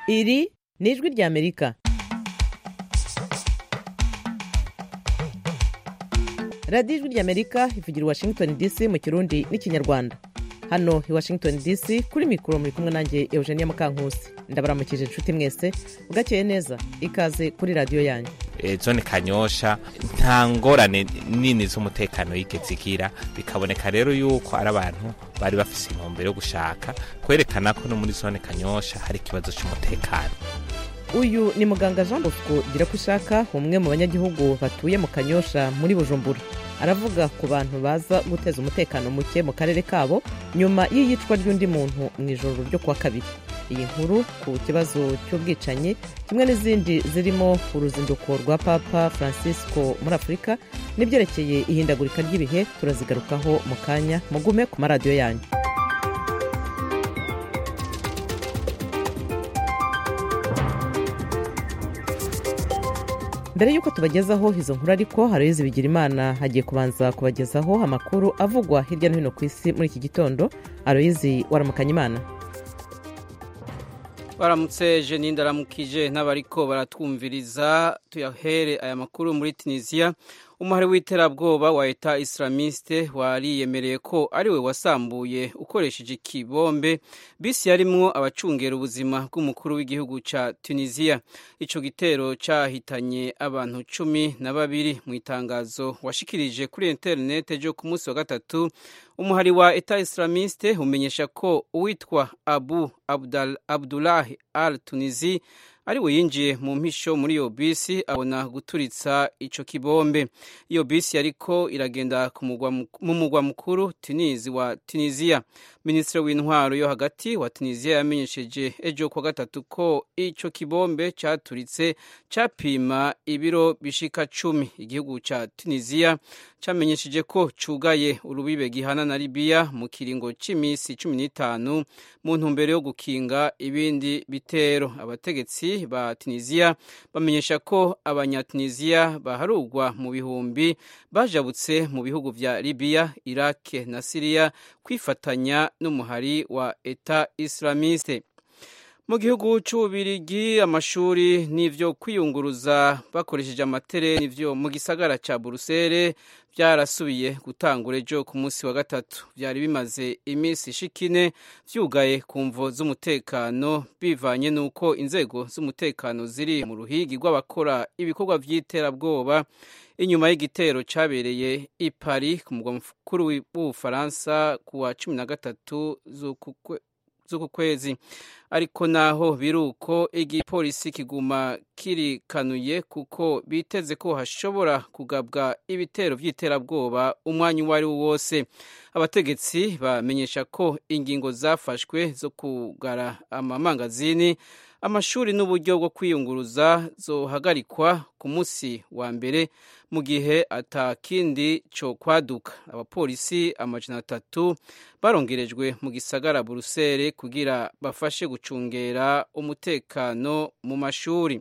iri ni ijwi ry'amerika radiyo ijwi ry'amerika ivugira i washington dc mu kirundi n'ikinyarwanda hano i washington dc kuri mikoro muri kumwe nanjye eugenia mukankusi ndabaramukije inshuti mwese bwakeye neza ikaze kuri radiyo yanyu zone kanyosha nta ngorane nini z'umutekano yigeze igira bikaboneka rero yuko ari abantu bari bafise intumbero yo gushaka kwerekana ko no muri zone kanyosha hari ikibazo cy'umutekano uyu ni muganga jean bosco gira ko ushaka umwe mu banyagihugu batuye mu kanyosha muri bujumbura aravuga ku bantu baza guteza umutekano muke mu karere kabo nyuma y'iyicwa ry'undi muntu mu ijoro ryo kuwa kabiri iyi nkuru ku kibazo cy'ubwicanyi kimwe n'izindi zirimo uruzinduko rwa papa francisco muri afurika n'ibyerekeye ihindagurika ry'ibihe turazigarukaho mu kanya mugume ku maradiyo yanyu mbere y'uko tubagezaho izo nkuru ariko haroyizi bigira imana hagiye kubanza kubagezaho amakuru avugwa hirya no hino ku isi muri iki gitondo aroyizi waramukanya imana baramutse jeni ndaramukije n'abariko baratwumviriza tuyahere aya makuru muri tunisiya umuhari w'iterabwoba wa eta islamiste wariyemereye ko ariwe wasambuye ukoresheje ikibombe bisi yarimwo abacungera ubuzima bw'umukuru w'igihugu ca tunisiya ico gitero cahitanye abantu cumi na babiri mu itangazo washikirije kuri interinete ryo ku munsi wa gatatu umuhari wa eta islamiste umenyesha ko uwitwa abu Abdal, abdulahi al tunisi ari we yinjiye mu mpisho muri iyo bisi abona guturitsa ico kibombe iyo bisi yariko iragenda mu mugwa mukuru tunizi wa tunisiya minisitiri w'intwaro yo hagati wa tunisiya yamenyesheje ejo kuwa gatatu ko ico kibombe caturitse capima ibiro bishika cumi igihugu ca tunisiya camenyesheje ko cugaye urubibe gihana na libiya mu kiringo c'imisi cumi n'itanu mu ntumbero yo gukinga ibindi bitero abategetsi ba tunisiya bamenyesha ko abanyatunisiya baharugwa mu bihumbi bajabutse mu bihugu vya libiya irake na siriya kwifatanya n'umuhari wa eta islamiste mu gihugu c'ububirigi amashuri n'ivyo kwiyunguruza bakoresheje amatere n'ivyo mu gisagara ca burusere byarasubiye gutangura ejo ku munsi wa gatatu byari bimaze iminsi ishikine vyugaye ku mvo z'umutekano bivanye n'uko inzego z'umutekano ziri mu ruhigi rw'abakora ibikorwa vy'iterabwoba inyuma y'igitero cabereye i Paris ku mugwa mukuru w'ubufaransa ku wa cumi na gatatu z'uku kwezi ariko naho biruko igipolisi kiguma kirikanuye kuko biteze ko hashobora kugabwa ibitero vy'iterabwoba umwanya uwo ari wo wose abategetsi bamenyesha ko ingingo zafashwe zo kugara amamangazini amashuri n'uburyo bwo kwiyunguruza zohagarikwa ku munsi wa mbere mu gihe atakindi co kwaduka abapolisi amajana atatu barongerejwe mu gisagara burusere kugira bafashe gucungera umutekano mu mashuri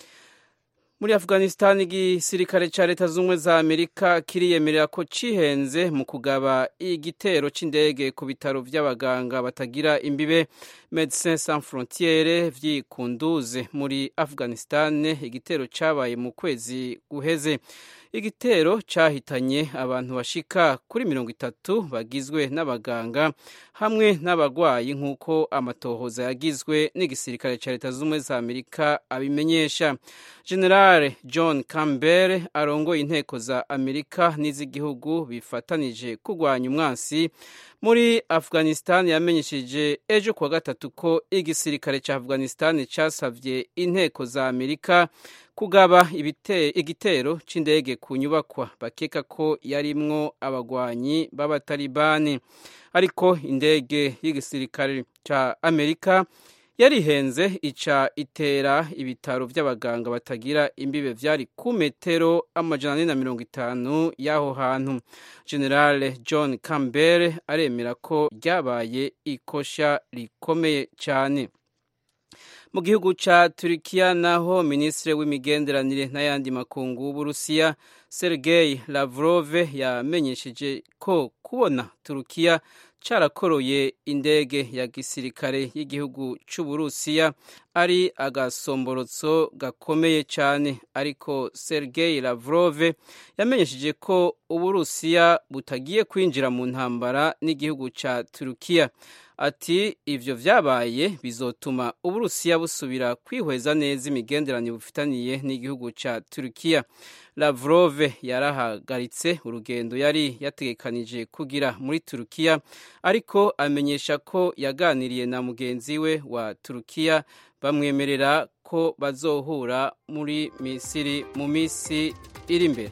muri afghanistan igisirikare ca leta z'ubumwe za amerika kiriyemerera ko cihenze mu kugaba igitero c'indege ku bitaro vy'abaganga batagira imbibe medecins sans frontiere vyikunduze muri afghanistan igitero cabaye mu kwezi guheze igitero cyahitanye abantu bashika kuri mirongo itatu bagizwe n'abaganga hamwe n'abagwayi nk'uko amatohoza yagizwe n'igisirikare cya leta z'ubumwe za amerika abimenyesha generale john campbell arongoye inteko za amerika n'iz'igihugu bifatanije kurwanya umwansi muri afghanistan yamenyesheje ejo kuwa gatatu ko igisirikare cya afghanistan cyasabye inteko za amerika kugaba igitero c'indege ku nyubakwa bakeka ko yarimwo abagwanyi b'abatalibani ariko indege y'igisirikare ca amerika yarihenze ica itera ibitaro vy'abaganga batagira imbibe vyari ku metero amajana ane na mirongo itanu y'aho hantu generale john campbell aremera ko ryabaye ikosha rikomeye cyane mu gihugu ca turikiya naho minisitiri w'imigenderanire n'ayandi makungu w'uburusiya sergei lavrov yamenyesheje ko kubona turukiya carakoroye indege ya gisirikare y'igihugu c'uburusiya ari agasomborotso gakomeye cyane ariko sergei lavrov yamenyesheje ko uburusiya butagiye kwinjira mu ntambara n'igihugu ca turukiya ati ivyo vyabaye bizotuma uburusiya busubira kwihweza neza imigenderanire bufitaniye n'igihugu ca turukiya lavrov yarahagaritse urugendo yari yategekanije kugira muri turukiya ariko amenyesha ko yaganiriye na mugenzi we wa turukiya bamwemerera ko bazohura muri misiri mu minsi iri imbere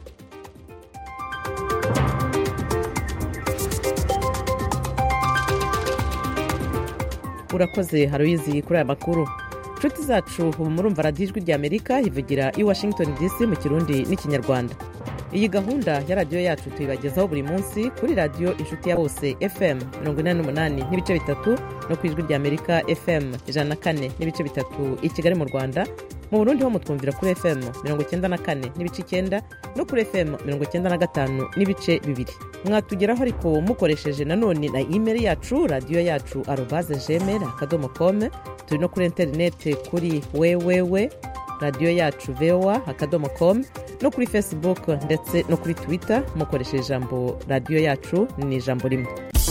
urakoze haruyizi kuri aya makuru inshuti zacu ubu murumva radiyo ijwi rya amerika ivugira i washington dc mu kirundi n'ikinyarwanda iyi gahunda ya radiyo yacu tuyibagezaho buri munsi kuri radiyo inshuti ya bose fm mirongo inani n'umunani n'ibice bitatu no ku ijwi rya amerika fm ijana na kane n'ibice bitatu i kigali mu rwanda mu burundi ho mutwumvira kuri fm mirongo icyenda na kane n'ibice icyenda no kuri fm mirongo icyenda na gatanu n'ibice bibiri mwatugeraho ariko mukoresheje nanone na imeri yacu radiyo yacu arobaze jemeri akadomo kome turi no kuri interineti kuri wewewe radiyo yacu voa akadomo com no kuri facebook ndetse no kuri twitter mukoresheje ijambo radiyo yacu ni ijambo rimwe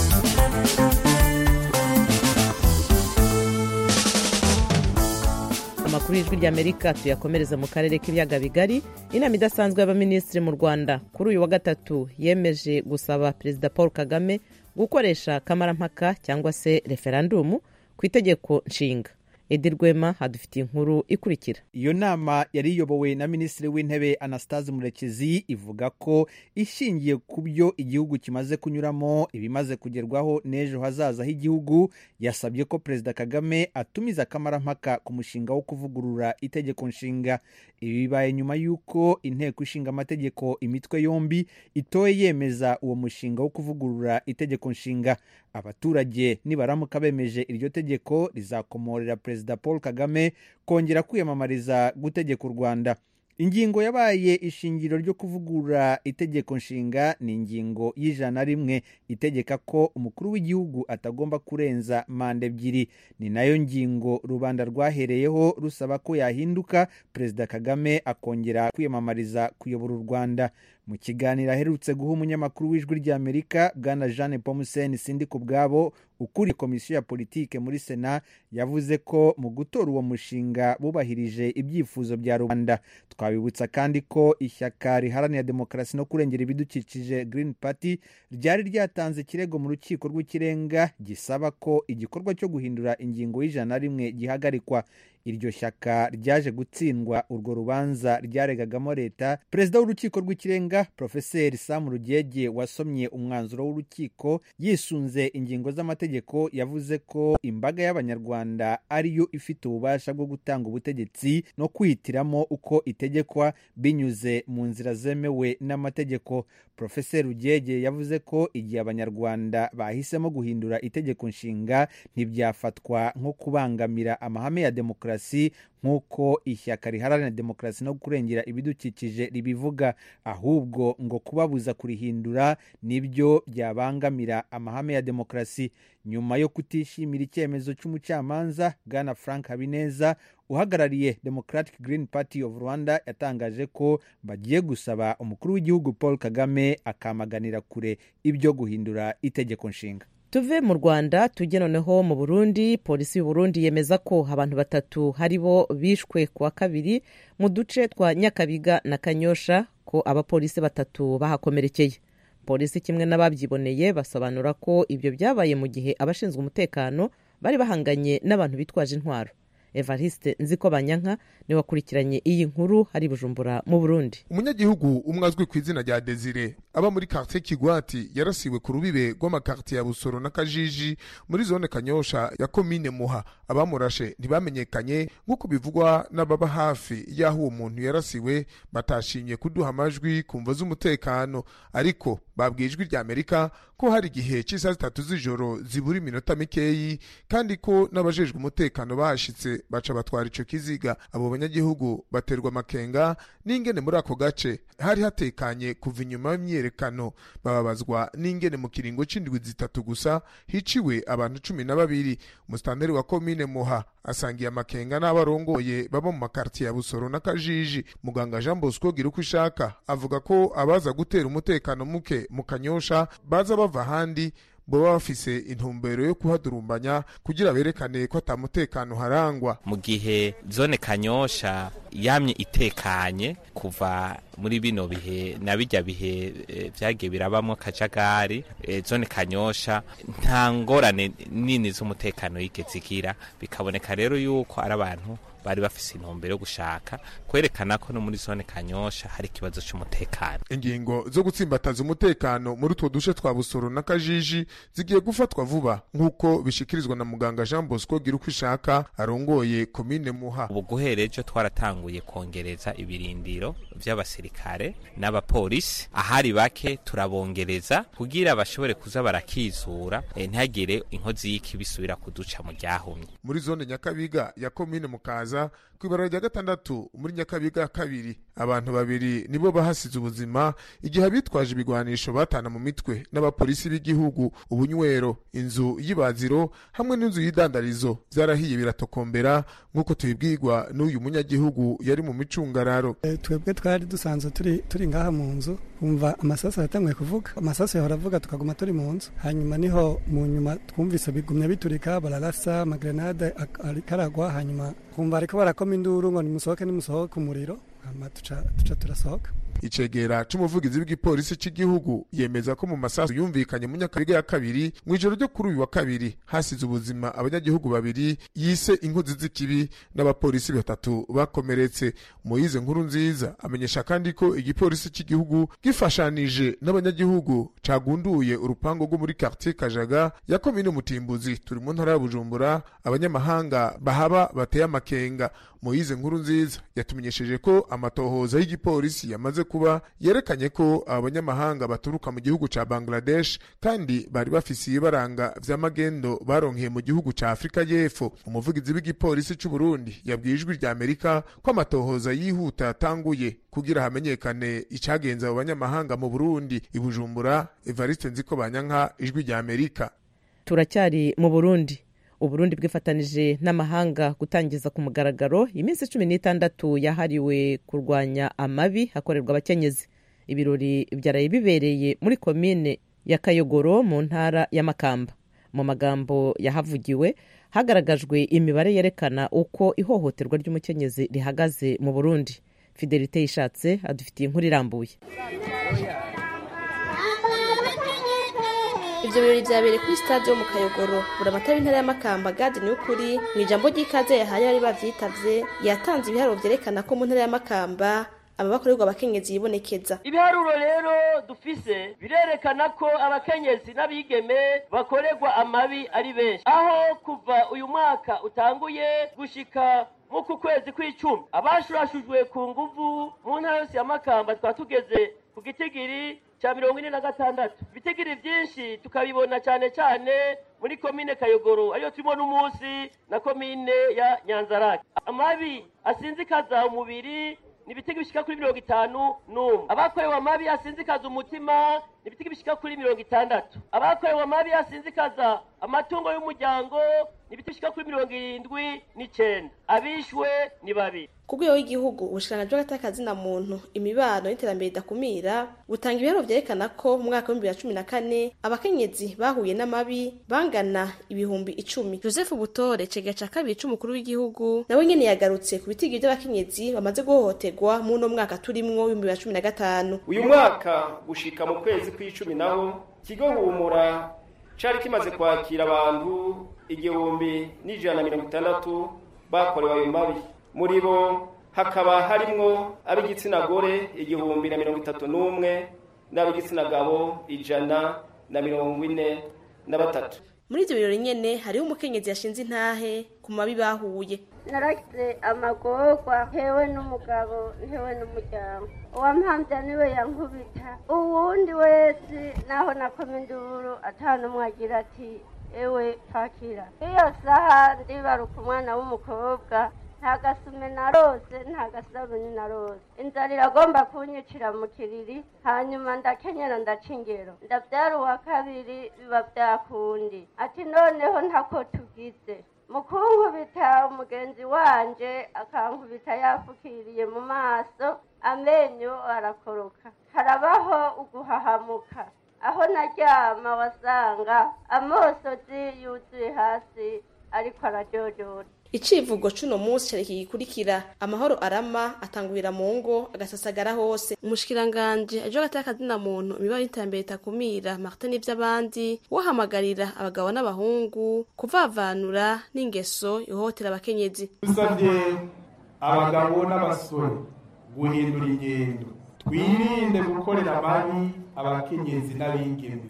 amakuru y'ijwi ry'amerika tuyakomereza mu karere k'ibiyaga bigari inama idasanzwe y'abaminisitiri mu rwanda kuri uyu wa gatatu yemeje gusaba perezida paul kagame gukoresha kamarampaka cyangwa se referandumu ku itegeko nshinga edi rwema hadufitiye inkuru ikurikira iyo nama yari iyobowe na minisitiri w'intebe anastase murekezi ivuga ko ishingiye ku byo igihugu kimaze kunyuramo ibimaze kugerwaho n'ejo hazaza h'igihugu yasabye ko perezida kagame atumiza akamarampaka ku mushinga wo kuvugurura itegeko nshinga ibi bibaye nyuma y'uko inteko ishinga amategeko imitwe yombi itoye yemeza uwo mushinga wo kuvugurura itegeko nshinga abaturage nibaramuka bemeje iryo tegeko rizakomorera perezida paul kagame kongera kwiyamamariza gutegeka u rwanda ingingo yabaye ishingiro ryo kuvugurura itegeko nshinga ni ingingo y'ijana rimwe itegeka ko umukuru w'igihugu atagomba kurenza manda ebyiri ni nayo ngingo rubanda rwahereyeho rusaba ko yahinduka perezida kagame akongera kwiyamamariza kuyobora u rwanda mu kiganiro aherutse guha umunyamakuru w'ijwi ry'amerika bwana jeanne pomuseni sindi ku bwabo ukuriye komisiyo ya politike muri sena yavuze ko mu gutora uwo mushinga bubahirije ibyifuzo bya rubanda twabibutsa kandi ko ishyaka riharanira demokarasi no kurengera ibidukikije green party ryari ryatanze ikirego mu rukiko rw'ikirenga gisaba ko igikorwa cyo guhindura ingingo y'ijana rimwe gihagarikwa iryo shyaka ryaje gutsindwa urwo rubanza ryaregagamo leta perezida w'urukiko rw'ikirenga profeseri samu rugege wasomye umwanzuro w'urukiko yisunze ingingo z'amategeko yavuze ko imbaga y'abanyarwanda ariyo ifite ububasha bwo gutanga ubutegetsi no kwihitiramo uko itegekwa binyuze mu nzira zemewe n'amategeko profeseri rugege yavuze ko igihe abanyarwanda bahisemo guhindura itegeko nshinga ntibyafatwa nko kubangamira amahame ya demokarasi nk'uko ishyaka riharanira demokarasi no kurengera ibidukikije ribivuga ahubwo ngo kubabuza kurihindura nibyo byabangamira amahame ya demokarasi nyuma yo kutishimira icyemezo cy'umucamanza bwana frank habineza uhagarariye democratic green party of rwanda yatangaje ko bagiye gusaba umukuru w'igihugu paul kagame akamaganira kure ibyo guhindura itegeko nshinga tuve mu rwanda tujye noneho mu burundi polisi y'u burundi yemeza ko abantu batatu hari bo bishwe ku wa kabiri mu duce twa nyakabiga na kanyosha ko abapolisi batatu bahakomerekeye polisi kimwe n'ababyiboneye basobanura ko ibyo byabaye mu gihe abashinzwe umutekano bari bahanganye n'abantu bitwaje intwaro evariste nziko banyanka niwe wakurikiranye iyi nkuru hari bujumbura mu burundi umunyagihugu umwe azwi ku izina rya desire aba muri quartier kigwati yarasiwe ku rubibe rw'amakartiye ya busoro na kajiji muri zone kanyosha ya komine muha abamurashe ntibamenyekanye nk'uko bivugwa n'ababa hafi y'aho uwo muntu yarasiwe batashimye kuduha amajwi ku mvo z'umutekano ariko babwiye ijwi rya amerika ko hari igihe cy'isaha zitatu z'ijoro zibura iminota mikeyi kandi ko n'abajejwe umutekano bahashitse baca batwara ico kiziga abo banyagihugu baterwa amakenga n'ingene muri ako gace hari hatekanye kuva inyuma y'imyero myiyerekano bababazwa n'ingene mu kiringo c'indwi zitatu gusa hiciwe abantu cumi na babiri umusitanteri wa komine muha asangiye amakenga n'abarongoye baba mu makartiye ya busoro na kajiji muganga jean bosco gira uko ishaka avuga ko abaza gutera umutekano muke mu kanyosha baza bava ahandi boba bafise intumbero yo kuhadurumbanya kugira berekane ko ata mutekano harangwa mu gihe zone kanyosha yamye itekanye kuva muri bino bihe na bijya bihe eh, vyagiye birabamwo kajagari eh, zone kanyosha nta ngorane nini z'umutekano yigeze igira bikaboneka rero yuko ari abantu bari bafise intumbero yo gushaka kwerekana ko no muri zone kanyosha hari ikibazo c'umutekano ingingo zo gutsimbataza umutekano muri utwo duce twa busoro na kajiji zigiye gufatwa vuba nk'uko bishikirizwa na muganga jean bosco gira uko ishaka arongoye komine muha ubu guhera ejo twaratanguye kongereza ibirindiro vy'abasirikare n'abapolisi ahari bake turabongereza kugira bashobore kuza barakizura eh, ntihagire inkozi y'iki bisubira kuduca mu ryahumye muri zone nyakabiga ya komine mukaza ku ibarara rya gatandatu muri nyakabiga ya kabiri abantu babiri nibo bahasize ubuzima igihe abitwaje ibigwanisho batana mu mitwe n'abapolisi b'igihugu ubunywero inzu y'ibaziro hamwe n'inzu y'idandarizo vyarahiye biratokombera nk'uko tubibwirwa n'uyu munyagihugu yari mu micungararo Eh, twebwe twari dusanzwe turi turi ngaha mu nzu kumva amasasu yatanguye kuvuga amasasu yahora avuga tukaguma turi mu nzu hanyuma niho mu nyuma twumvise bigumya biturika bararasa amagrenade ak- ariko aragwa hanyuma kumva ariko barakoma induru ngo nimusohoke nimusohoke umuriro hama tuca tuca turasohoka icegera c'umuvugizi w'igipolisi c'igihugu yemeza ko mu masasu yumvikanye mu nyakabiga ya kabiri mw'ijoro ryo kuri uyu wa kabiri hasize ubuzima abanyagihugu babiri yise inkozi z'ikibi n'abapolisi batatu bakomeretse moyize nkuru nziza amenyesha kandi ko igipolisi c'igihugu gifashanije n'abanyagihugu cagunduye urupango rwo muri quartier kajaga ya komine mutimbuzi turi mu ntara ya bujumbura abanyamahanga bahaba bateye amakenga moyize nkuru nziza yatumenyesheje ko amatohoza y'igipolisi yamaze kuba yerekanye ko abanyamahanga baturuka mu gihugu ca bangladesh kandi bari bafise ibibaranga vy'amagendo baronkeye mu gihugu ca afurika y'epfo umuvugizi w'igipolisi c'u burundi yabwiye ijwi rya amerika ko amatohoza yihuta yatanguye kugira hamenyekane icagenza abo banyamahanga mu burundi i bujumbura evariste nziko banyanka ijwi rya amerika turacyari mu burundi uburundi bwifatanije n'amahanga gutangiza ku mugaragaro iminsi cumi n'itandatu yahariwe kurwanya amabi hakorerwa abakenyezi ibirori byaraye bibereye muri komine ya kayogoro mu ntara ya makamba mu magambo yahavugiwe hagaragajwe imibare yerekana uko ihohoterwa ry'umukenyezi rihagaze mu burundi fidelite yishatse adufitiye inkuru irambuye Ivyo birori vyabereye kuri stade yo mu Kayogoro buramatari w'intara y'Amakamba Gade Niyukuri mu ijambo ry'ikaze yahaye abari bavyitavye yatanze ibiharuro vyerekana ko mu ntara y'Amakamba ababakorerwa abakenyezi yibonekeza ibiharuro rero dufise birerekana ko abakenyezi n'abigeme bakorerwa amabi ari benshi aho kuva uyu mwaka utanguye gushika muku kwezi kw'icumi abashurashujwe ku nguvu mu ntara yose ya makamba twaba tugeze ku gitigiri ca mirongo ine na gatandatu ibitigiri vyinshi tukabibona cane cane muri komine kayogoro ariyo turimo n'umunsi na komine ya nyanzarake amabi asinzikaza umubiri ni ibitego bishika kuri mirongo itanu n'umwe abakorewe amabi asinzikaza umutima ni ibitego bishika kuri mirongo itandatu abakorewe amabi asinzikaza amatungo y'umuryango ni ibitego bishika kuri mirongo irindwi n'icenda abishwe ni babiri ku rwego w'igihugu ubushikiranganji bw'agatakazi na muntu imibano n'iterambere ridakumira butanga ibiharuro vyerekana ko mu mwaka w'ibihumbi bibiri na cumi na kane abakenyezi bahuye n'amabi bangana ibihumbi icumi joseph butore cegera ca kabiri c'umukuru w'igihugu nawe nyene yagarutse ku bitigiri vy'abakenyezi bamaze guhohoterwa mu uno mwaka turimwo w'ibihumbi bibiri na cumi na gatanu uyu mwaka gushika mu kwezi kw'icumi naho ikigo humura cari kimaze kwakira abantu igihumbi n'ijana na mirongo itandatu bakorewe ayo mabi muri bo hakaba harimwo ab'igitsina gore igihumbi na mirongo itatu n'umwe n'ab'igitsina gabo ijana na mirongo ine na batatu muri ivyo birori nyene hariho umukenyezi yashinze intahe ku mabi bahuye naragize amagorwa ntewe n'umugabo ntewe n'umuryango uwampamvya niwe yankubita uwundi wese naho nakoma induru atanumwe agira ati ewe pakira iyo saha ndibaruka umwana w'umukobwa nta gasume narose nta gasabuni narose inzara iragomba kunyicira mu kiriri hanyuma ndakenyera ndaca ingero ndabyara uwa kabiri biba byakundi ati noneho ntako tugize mukunkubita umugenzi wanje akankubita yafukiriye mu maso amenyo arakoroka harabaho uguhahamuka aho naryama wasanga amosozi yuzuye hasi ariko arajojora icivugo c'uno munsi careki gikurikira amahoro arama atangurira mu ngo agasasagara hose umushikiranganje aje hagati y'akazina muntu imibare y'iterambere itakumira martin n'ivy'abandi wahamagarira abagabo n'abahungu kuvavanura n'ingeso ihohotera abakenyezi dusabye abagabo n'abasore guhindura ingendo twirinde gukorera amabi abakenyezi n'abingeme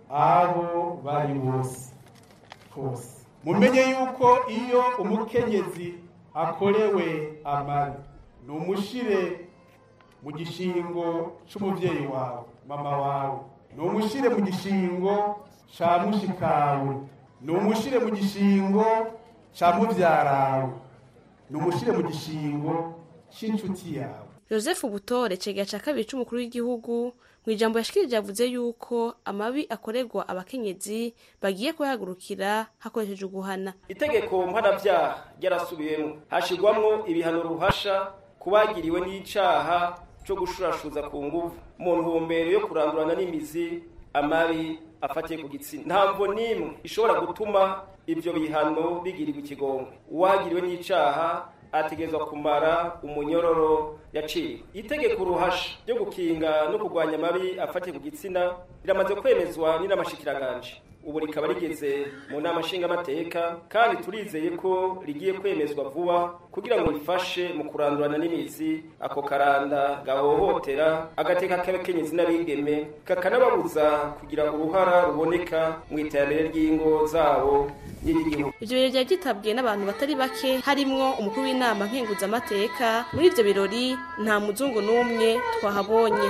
aho bari bose hose mumenye yuko iyo umukenyezi akorewe amabi ni umushire mu gishingo c'umuvyeyi wawe mama wawe ni umushire mu gishingo ca mushikawe ni umushire mu gishingo ca muvyarawe ni umushire mu gishingo c'incuti yawe joseph butore cegera ca kabiri c'umukuru w'igihugu mu ijambo yashikirije yavuze yuko amabi akorerwa abakenyezi bagiye kuyahagurukira hakoresheje uguhana itegeko mpanabyaha ryarasubiyemo hashirwamwo ibihano ruhasha kubagiriwe n'icaha co gushurashuza ku nguvu mu ntumbero yo kurandurana n'imizi amabi afatiye ku gitsina ntamvo n'imwe ishobora gutuma ivyo bihano bigirirwa ikigongwe uwagiriwe n'icaha ategerezwa kumara umunyororo yaciwe itegeko uruhasha ryo gukinga no kurwanya amabi afatiye ku gitsina riramaze kwemezwa n'inamashikiranganje ubu rikaba rigeze mu nama nshingamateka kandi turizeye ko rigiye kwemezwa vuba kugira ngo rifashe mu kurandurana n'imizi ako karanda gahohotera agateka k'abakenyezi n'abigeme kakanababuza kugira uruhara ruboneka mu iterambere ry'ingo zabo n'iry'igihugu ivyo birori vyari vyitabwiye n'abantu batari bake harimwo umukuru w'inama nkenguzamateka muri ivyo birori nta muzungu n'umwe twahabonye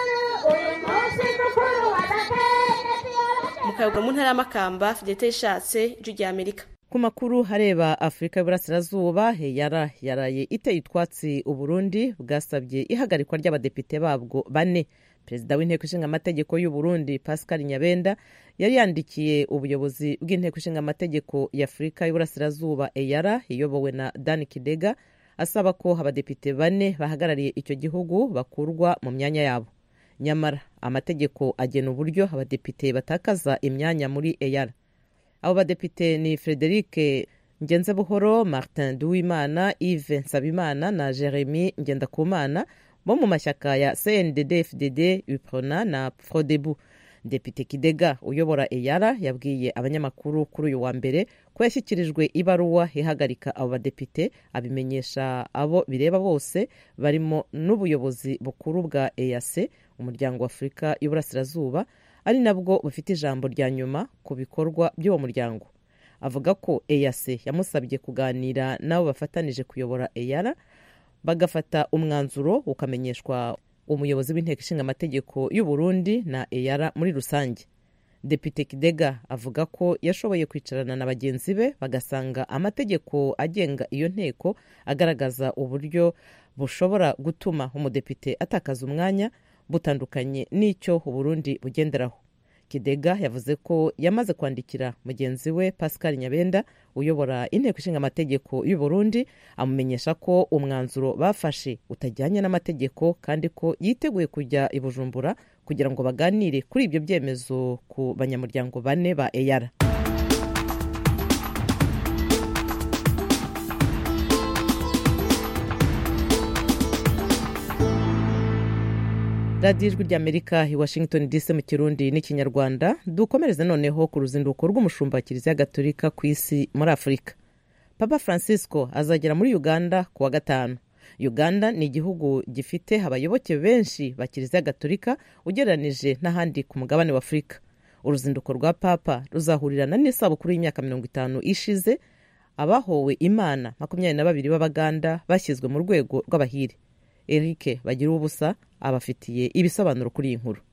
mukayogwa mu ntara y'amakamba fidelite ishatse ijwi rya amerika ku makuru hareba afurika y'uburasirazuba yara yaraye iteye utwatsi uburundi bwasabye ihagarikwa ry'abadepite babwo bane perezida w'inteko ishinga amategeko y'uburundi pascal nyabenda yari yandikiye ubuyobozi bw'inteko ishinga amategeko y'afurika y'uburasirazuba eyara iyobowe na dan kidega asaba ko abadepite bane bahagarariye icyo gihugu bakurwa mu myanya yabo nyamara amategeko agena uburyo abadepite batakaza imyanya muri eyara abo badepite ni frederic ngenzebuhoro martin duwimana yves nsabimana na jeremy ngendakumana bo mu mashyaka ya cndd fdd uprona na frodebu depite kidega uyobora eyara yabwiye abanyamakuru kuri uyu wa mbere ko yashyikirijwe ibaruwa ihagarika abo badepite abimenyesha abo bireba bose barimo n'ubuyobozi bukuru bwa eyase umuryango wa afurika y'uburasirazuba ari nabwo bufite ijambo rya nyuma ku bikorwa by'uwo muryango avuga ko eyase yamusabye kuganira n'abo bafatanije kuyobora eyara bagafata umwanzuro ukamenyeshwa umuyobozi w'inteko ishinga amategeko y'u Burundi na eyara muri rusange depite kidega avuga ko yashoboye kwicarana na bagenzi be bagasanga amategeko agenga iyo nteko agaragaza uburyo bushobora gutuma umudepite atakaza umwanya butandukanye n'icyo uburundi bugenderaho kidega yavuze ko yamaze kwandikira mugenzi we pascal nyabenda uyobora inteko ishinga amategeko y'u Burundi amumenyesha ko umwanzuro bafashe utajyanye n'amategeko kandi ko yiteguye kujya i bujumbura kugira ngo baganire kuri ibyo byemezo ku banyamuryango bane ba eyara radiyo ijwi ry'amerika i washington dc mu kirundi n'ikinyarwanda dukomereze noneho ku ruzinduko rw'umushumba wa kiliziya gatolika ku isi muri afurika papa francisco azagera muri uganda ku wa gatanu uganda ni igihugu gifite abayoboke benshi ba kiliziya gatolika ugereranije n'ahandi ku mugabane wa afurika uruzinduko rwa papa ruzahurirana n'isabukuru y'imyaka mirongo itanu ishize abahowe imana makumyabiri na babiri b'abaganda bashyizwe mu rwego rw'abahire eric bagira ubusa abafitiye ibisobanuro kuri iyi nkuru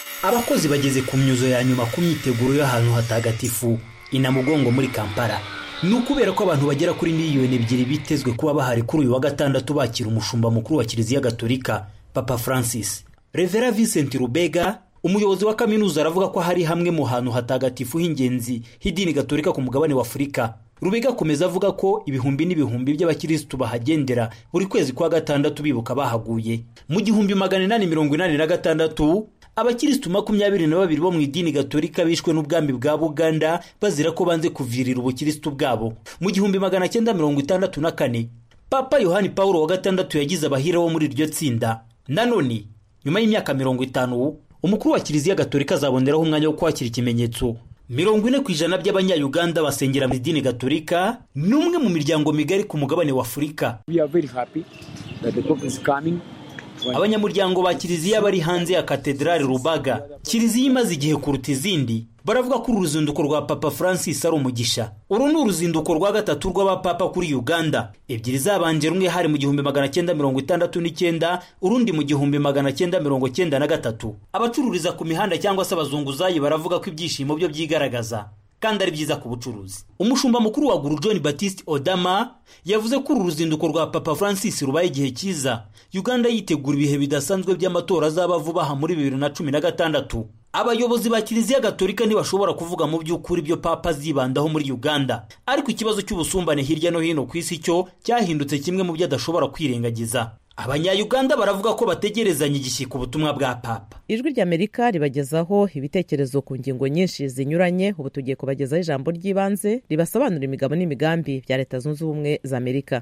abakozi bageze ku myuzo ya nyuma ku myiteguro y'ahantu hatagatifu inamugongo muri kampala ni ukubera ko abantu bagera kuri miliyoni ebyiri bitezwe kuba bahari kuri uyu wa gatandatu bakira umushumba mukuru wa kiliziya gatolika papa francis revera vincent rubega umuyobozi wa kaminuza aravuga ko hari hamwe mu hantu hatagatifu h'ingenzi h'idini gatolika ku mugabane wa afurika rubega akomeza avuga ko ibihumbi n'ibihumbi by'abakirisitu bahagendera buri kwezi kwa gatandatu bibuka bahaguye mu gihumbi magana inani mirongo inani na gatandatu abakirisitu makumyabiri na babiri bo mu idini gatolika bishwe n'ubwami bwa buganda bazira ko banze kuvirira ubukirisitu bwabo mu gihumbi magana cyenda mirongo itandatu na kane papa yohani paul wa gatandatu yagize abahire bo muri iryo tsinda nanone nyuma y'imyaka mirongo itanu umukuru wa kiliziya gatolika azaboneraho umwanya wo kwakira ikimenyetso mirongo ine ku ijana by'abanyayuganda basengera mu idini gatolika ni umwe mu miryango migari ku mugabane wa afurika abanyamuryango ba kiliziya bari hanze ya katedrali rubaga kiliziya imaze igihe kuruta izindi baravuga ko uru ruzinduko rwa papa francis ari umugisha uru ni uruzinduko rwa gatatu rw'abapapa kuri uganda ebyiri zabanje rumwe hari mu gihumbi magana cyenda mirongo itandatu n'icyenda urundi mu gihumbi magana cyenda mirongo cyenda na gatatu abacururiza ku mihanda cyangwa se abazunguzayi baravuga ko ibyishimo byo byigaragaza kandi ari byiza ku bucuruzi umushumba mukuru wa guru john batiste odama yavuze ko uru ruzinduko rwa papa francis rubaye igihe cyiza uganda yitegura ibihe bidasanzwe by'amatora azaba vuba aha muri bibiri na cumi na gatandatu abayobozi ba kiliziya gatolika ntibashobora kuvuga mu by'ukuri ibyo papa azibandaho muri uganda ariko ikibazo cy'ubusumbane hirya no hino ku isi cyo cyahindutse kimwe mu byo adashobora kwirengagiza abanyayuganda baravuga ko bategerezanya igishyika ubutumwa bwa papa ijwi ry'amerika ribagezaho ibitekerezo ku ngingo nyinshi zinyuranye ubu tugiye kubagezaho ijambo ry'ibanze ribasobanura imigabo n'imigambi bya leta zunze ubumwe za amerika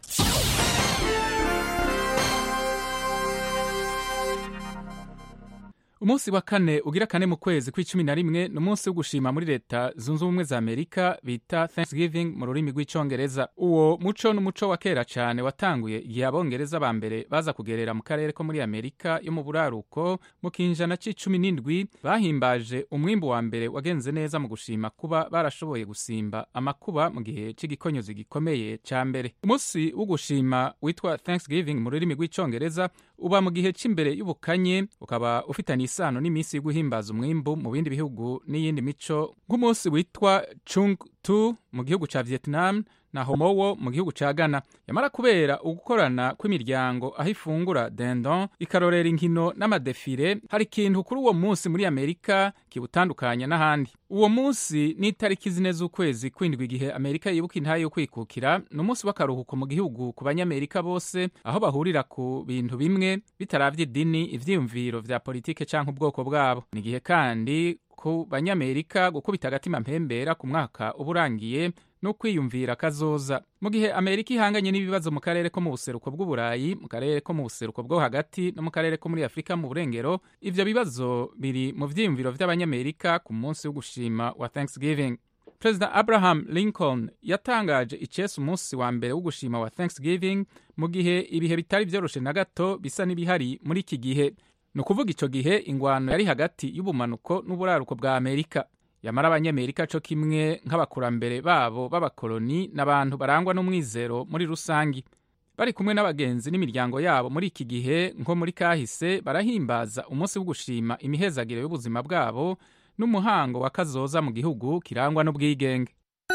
umunsi wa kane ugira kane mu kwezi kw'icumi na rimwe ni umunsi wo gushima muri leta zunze ubumwe za amerika bita thanksgiving mu rurimi rw'icyongereza uwo muco ni umuco wa kera cyane watanguye igihe abongereza ba mbere baza kugerera mu karere ko muri amerika yo mu buraruko mu kinjana c'icumi n'indwi bahimbaje umwimbu wa mbere wagenze neza mu gushima kuba barashoboye gusimba amakuba mu gihe cy'igikonyozi gikomeye cya mbere umunsi wo gushima witwa thanksgiving mu rurimi rw'icyongereza uba mu gihe cy'imbere y'ubukanye ukaba ufitanye isano n'iminsi yo guhimbaza umwimbu mu bindi bihugu n'iyindi mico nk'umunsi witwa chung tu mu gihugu cya vietnam na homowo mu gihugu cya ghana yamara kubera ugukorana kw'imiryango aho ifungura dendon ikarorera inkino n'amadefire hari ikintu kuri uwo munsi muri amerika kiwutandukanya n'ahandi uwo munsi ni itariki zine z'ukwezi kwindwi igihe amerika yibuka intahe yo kwikukira ni umunsi w'akaruhuko mu gihugu ku banyamerika bose aho bahurira ku bintu bimwe bitaravye idini ivyiyumviro vya politike canke ubwoko bwabo ni igihe kandi ku banyamerika gukubita agatima mpembera ku mwaka uba urangiye no kwiyumvira kazoza mu gihe amerika ihanganye n'ibibazo mu karere ko mu buseruko bw'uburayi mu karere ko mu buseruko bwo hagati no mu karere ko muri afurika mu burengero ivyo bibazo biri mu vyiyumviro vy'abanyamerika ku munsi wo gushima wa thanksgiving perezida abraham lincoln yatangaje icese umunsi wa mbere wo gushima wa thanksgiving mu gihe ibihe bitari vyoroshe na gato bisa n'ibihari muri iki gihe ni ukuvuga ico gihe ingwano yari hagati y'ubumanuko n'uburaruko bwa amerika yamara abanyamerika co kimwe nk'abakurambere babo b'abakoloni n'abantu barangwa n'umwizero muri rusangi bari kumwe n'abagenzi n'imiryango yabo muri iki gihe nko muri kahise barahimbaza umunsi wo gushima imihezagiro y'ubuzima bwabo n'umuhango wa kazoza mu gihugu kirangwa n'ubwigenge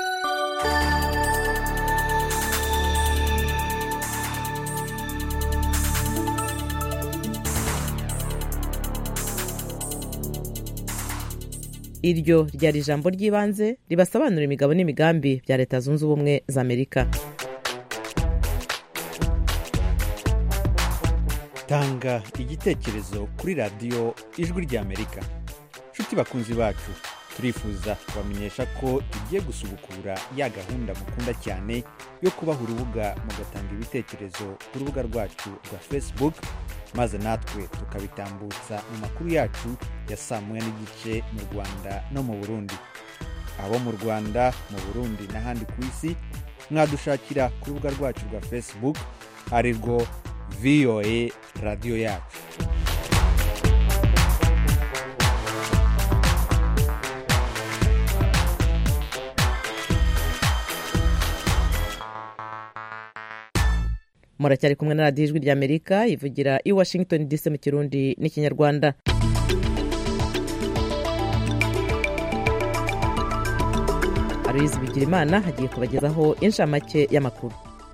iryo ryari ijambo ry'ibanze ribasobanura imigabo n'imigambi bya leta zunze ubumwe za amerika tanga igitekerezo kuri radiyo ijwi ry'amerika nshuti bakunzi bacu turifuza kubamenyesha ko igiye gusubukura ya gahunda mukunda cyane yo kubaha urubuga mugatanga ibitekerezo ku rubuga rwacu rwa facebook maze natwe tukabitambutsa mu makuru yacu ya saa moya n'igice mu rwanda no mu burundi abo mu rwanda mu burundi n'ahandi ku isi mwadushakira ku rubuga rwacu rwa facebook ari rwo voa radiyo yacu muracyari kumwe na radiyo ijwi ry'amerika ivugira i washington dc mu kirundi n'ikinyarwanda hari aloyizi bigirimana hagiye kubagezaho inshamake y'amakuru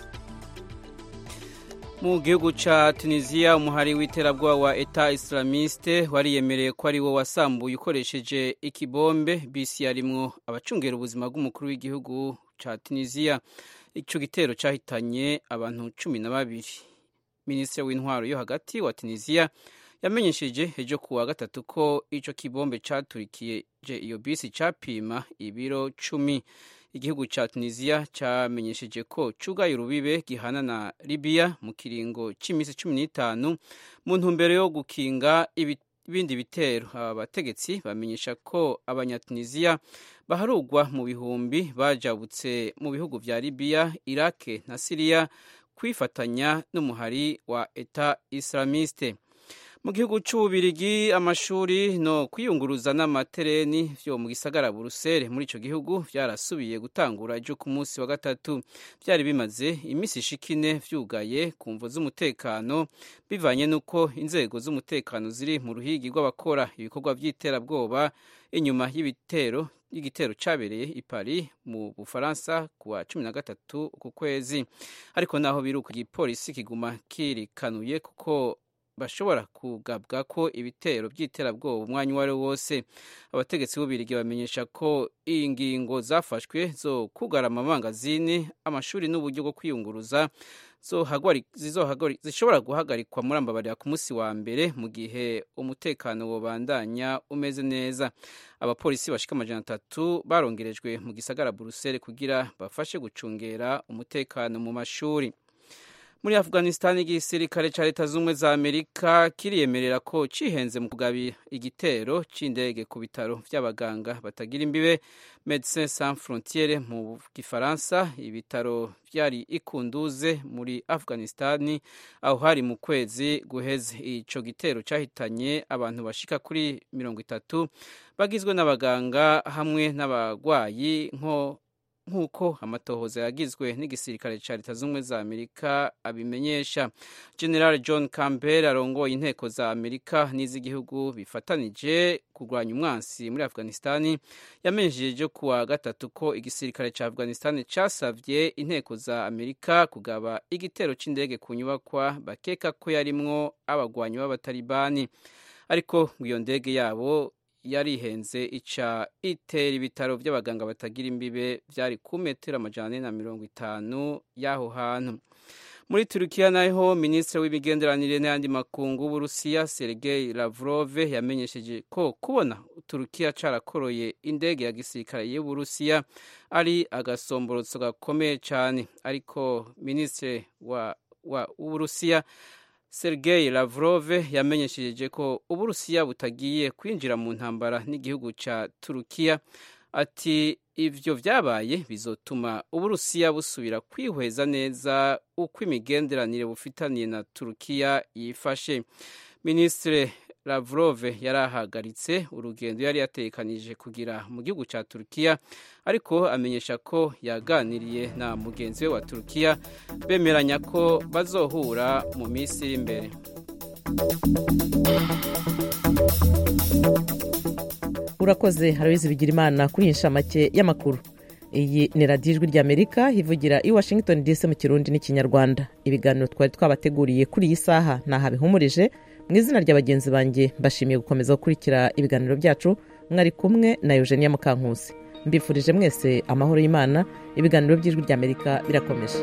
mu gihugu ca tunisiya umuhari w'iterabwoba wa eta islamiste wariyemereye ko ari wo wasambuye ukoresheje ikibombe bisi yarimwo abacungera ubuzima bw'umukuru w'igihugu ca tunisiya ico gitero cahitanye abantu cumi na babiri minisitiri w'intwaro yo hagati wa tunisiya yamenyesheje ejo kuwa gatatu ko ico kibombe caturikije iyo bisi capima ibiro cumi igihugu ca tunisiya camenyesheje ko cugaye urubibe gihana na libiya mu kiringo c'imisi cumi n'itanu mu ntumbero yo gukinga ibindi bitero aba bategetsi bamenyesha ko abanyatunisiya baharugwa mu bihumbi bajabutse mu bihugu vya libiya irake na siriya kwifatanya n'umuhari wa eta islamiste mu gihugu c'ububirigi amashuri no kwiyunguruza n'amatereni vyo mu gisagara buruseli muri ico gihugu vyarasubiye gutangura ejo ku munsi wa gatatu vyari bimaze imisi ishika ine vyugaye ku mvo z'umutekano bivanye n'uko inzego z'umutekano ziri mu ruhigi rw'abakora ibikorwa vy'iterabwoba inyuma y'ibitero y'igitero cabereye i Paris mu Bufaransa kuwa cumi na gatatu uku kwezi ariko naho biruka igipolisi kiguma kirikanuye kuko bashobora kugabwa ko ibitero by'iterabwoba umwanya uwo ari wo wose abategetsi b'ubirigi bamenyesha ko ingingo zafashwe zo kugara amamangazini amashuri n'uburyo bwo kwiyunguruza zishobora guhagarikwa muri ambabarira ku munsi wa mbere mu gihe umutekano wobandanya umeze neza abapolisi bashika amajana atatu barongerejwe mu gisagara buruseli kugira bafashe gucungera umutekano mu mashuri muri afghanistan igisirikare ca leta z'ubumwe za amerika kiriyemerera ko cihenze mu kugabira igitero c'indege ku bitaro vy'abaganga batagira imbibe medecins sans frontiere mu gifaransa ibitaro vyari ikunduze muri afghanistan aho hari mu kwezi guheze ico gitero cahitanye abantu bashika kuri mirongo itatu bagizwe n'abaganga hamwe n'abagwayi nko nk'uko amatohoza yagizwe n'igisirikare cya leta z'ubumwe za amerika abimenyesha general john campbell arongoye inteko za amerika n'iz'igihugu bifatanije kurwanya umwansi muri afghanistan yamenyesheje kuwa gatatu ko igisirikare cya afghanistan casavye inteko za amerika kugaba igitero c'indege ku nyubakwa bakeka ko yarimwo abagwanyi b'abatalibani ariko iyo ndege yabo yarihenze ica itera ibitaro by'abaganga batagira imbibe byari ku metero amajana ane na mirongo itanu y'aho hantu muri turukiya naho minisitiri w'imigenderanire n'ayandi makungu w'uburusiya sergei lavrov yamenyesheje ko kubona turukiya carakoroye indege ya gisirikare y'uburusiya ari agasomborotso gakomeye cyane ariko minisitiri w'uburusiya Sergei Lavrov yamenyesheje ko Uburusiya butagiye kwinjira mu ntambara n'igihugu ca Turukiya ati ivyo vyabaye bizotuma Uburusiya busubira kwihweza neza uko imigenderanire bufitaniye na Turukiya yifashe Ministre Lavrov yarahagaritse urugendo yari yatekanije kugira mu gihugu ca Turukiya ariko amenyesha ko yaganiriye na mugenzi we wa Turukiya bemeranya ko bazohura mu minsi iri imbere urakoze harabizi bigira imana kuri iyi nshamake y'amakuru iyi ni radiyo ijwi ry'amerika ivugira i washington dc mu kirundi n'ikinyarwanda ibiganiro twari twabateguriye kuri iyi saha ntaha bihumurije mu izina rya bagenzi banjye mbashimiye gukomeza gukurikira ibiganiro byacu mwari kumwe na eugenia mukankusi mbifurije mwese amahoro y'imana ibiganiro by'ijwi ry'amerika birakomeje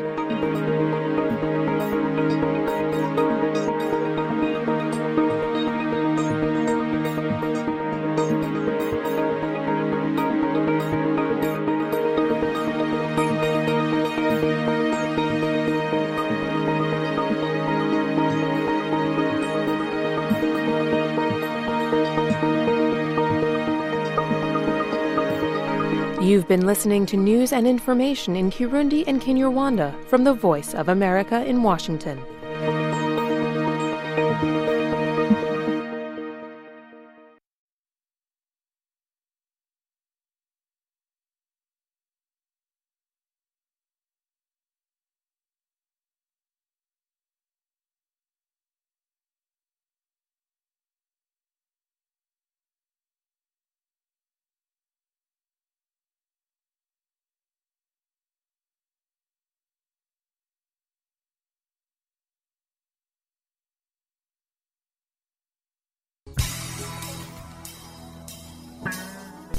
You've been listening to news and information in Kirundi and Kinyarwanda from the Voice of America in Washington.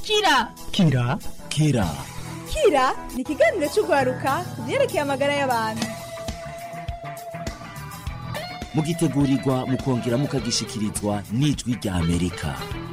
kira kira kira kira ni ikiganiro cy'urwaruka ku byerekeye amagara y'abantu mugitegurirwa mukongera mukagishikirizwa n'ijwi rya amerika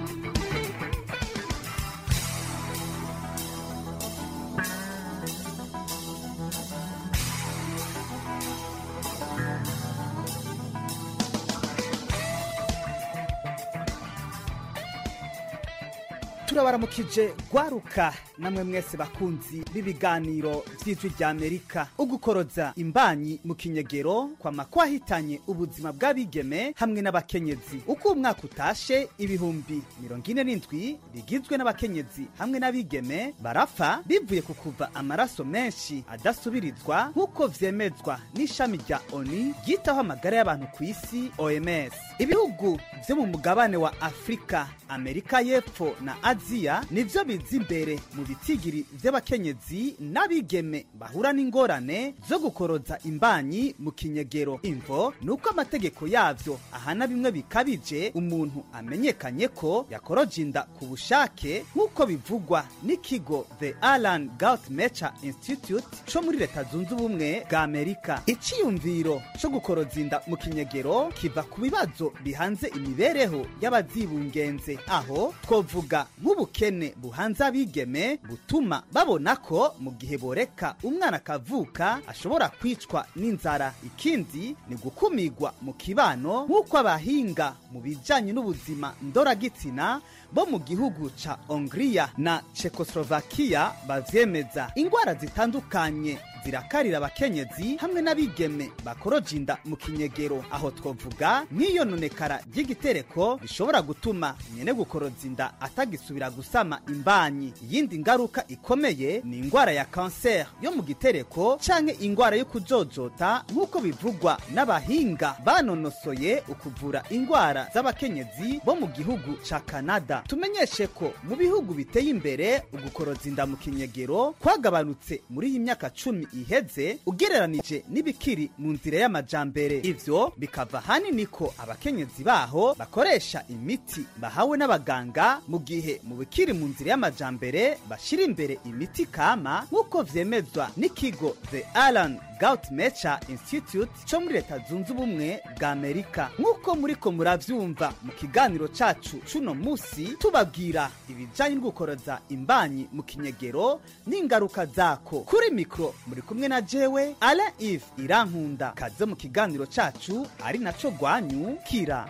turabaramukije gwaruka namwe mwese bakunzi b'ibiganiro vy'ijwi rya amerika ugukoroza imbanyi mu kinyegero kwama kwahitanye ubuzima bw'abigeme hamwe n'abakenyezi uko umwaka utashe ibihumbi mirongo ine n'indwi bigizwe n'abakenyezi hamwe n'abigeme barapfa bivuye ku kuva amaraso menshi adasubirizwa nk'uko vyemezwa n'ishami rya oni ryitaho amagara y'abantu ku isi oms ibihugu vyo mu mugabane wa afurika amerika y'epfo na aziya nivyo biza imbere mu bitigiri vy'abakenyezi n'abigeme bahura n'ingorane zo gukoroza imbanyi mu kinyegero imvo ni uko amategeko yavyo ahana bimwe bikabije umuntu amenyekanye ko yakoroje inda ku bushake nk'uko bivugwa n'ikigo the alan galtmecher institute co muri leta zunze ubumwe bwa amerika iciyumviro co gukoroza inda mu kinyegero kiva ku bibazo bihanze imibereho y'abazibungenze aho twovuga nk'ubukene buhanze abigeme butuma babona ko mu gihe boreka umwana akavuka ashobora kwicwa n'inzara ikindi ni gukumigwa mu kibano nk'uko abahinga mu bijanye n'ubuzima ndoragitsina bo mu gihugu ca hongiriya na czechoslovakia bavyemeza ingwara zitandukanye zirakarira abakenyezi hamwe n'abigeme bakoroje inda mu kinyegero aho twovuga nk'iyononekara ry'igitereko rishobora gutuma nyene gukoroza inda atagisubira gusama imbanyi iyindi ngaruka ikomeye ni ingwara ya kanseri yo mu gitereko canke ingwara yo kujojota nk'uko bivugwa n'abahinga banonosoye ukuvura ingwara z'abakenyezi bo mu gihugu ca kanada tumenyeshe ko mu bihugu biteye imbere ugukoroza inda mu kinyegero kwagabanutse muri iyi myaka cumi iheze ugereranije n'ibikiri mu nzira y'amajambere ivyo bikava hanini ko abakenyezi baho bakoresha imiti bahawe n'abaganga mu gihe mu bikiri mu nzira y'amajambere bashira imbere imiti kama nk'uko vyemezwa n'ikigo the alan Gautmecher Institute co muri leta zunze ubumwe bwa Amerika nk'uko muriko muravyumva mu kiganiro cacu cuno musi tubabwira ibijanye n'ugukoroza imbanyi mu kinyegero n'ingaruka zako kuri mikro muri kumwe na jewe Alain Yves Irankunda kaze mu kiganiro cacu ari naco gwanyu kira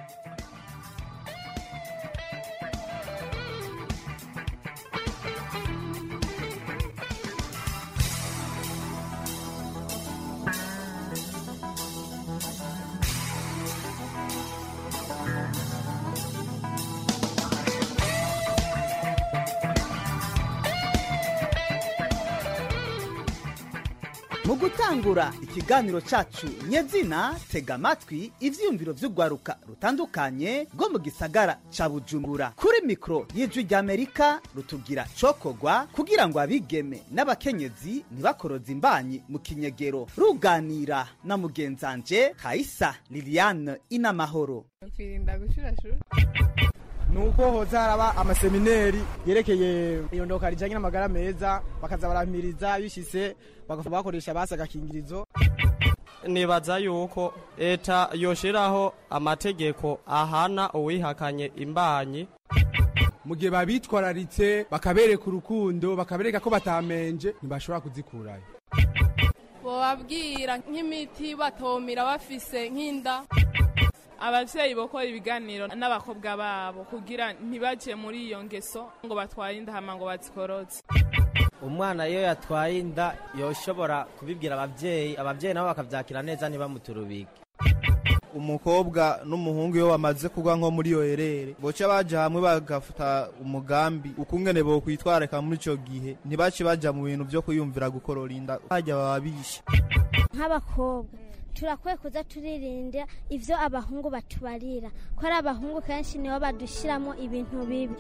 mu gutangura ikiganiro cacu nyezina tega amatwi ivyiyumviro vy'urwaruka rutandukanye rwo mu gisagara ca bujumbura kuri mikoro y'ijwi ry'amerika rutubwira cokogwa kugira ngo abigeme n'abakenyezi ntibakoroze imbanyi mu kinyegero ruganira na mugenzanje kaisa liliane inamahoro kwirinda gushurashura nuko hoza haraba amasemineri yerekeye iyondoka rijanye n'amagara meza bakaza baramiriza bishise bakoresha basi agakingirizo nibaza yuko leta yoshiraho amategeko ahana uwihakanye imbanyi mu gihe babitwararitse bakabereka urukundo bakabereka ko batamenje ntibashobora kuzikurayo bobabwira nk'imiti batomira bafise nk'inda abavyeyi bokora ibiganiro n'abakobwa babo kugira ntibaje muri iyo ngeso ngo batware inda hama ngo bazikoroze umwana iyo yatwaye inda yoshobora kubibwira abavyeyi abavyeyi nabo bakavyakira neza ntibamuturubike umukobwa n'umuhungu iyo bamaze kugwa nko muri iyo herere boca baja hamwe bagafata umugambi ukungene bokwitwareka muri ico gihe ntibace baja mu bintu vyo kwiyumvira gukorora inda harya baba bishe nk'abakobwa turakwiye kuza turirinda ivyo abahungu batubarira ko ari abahungu kenshi nibo badushiramo ibintu bibi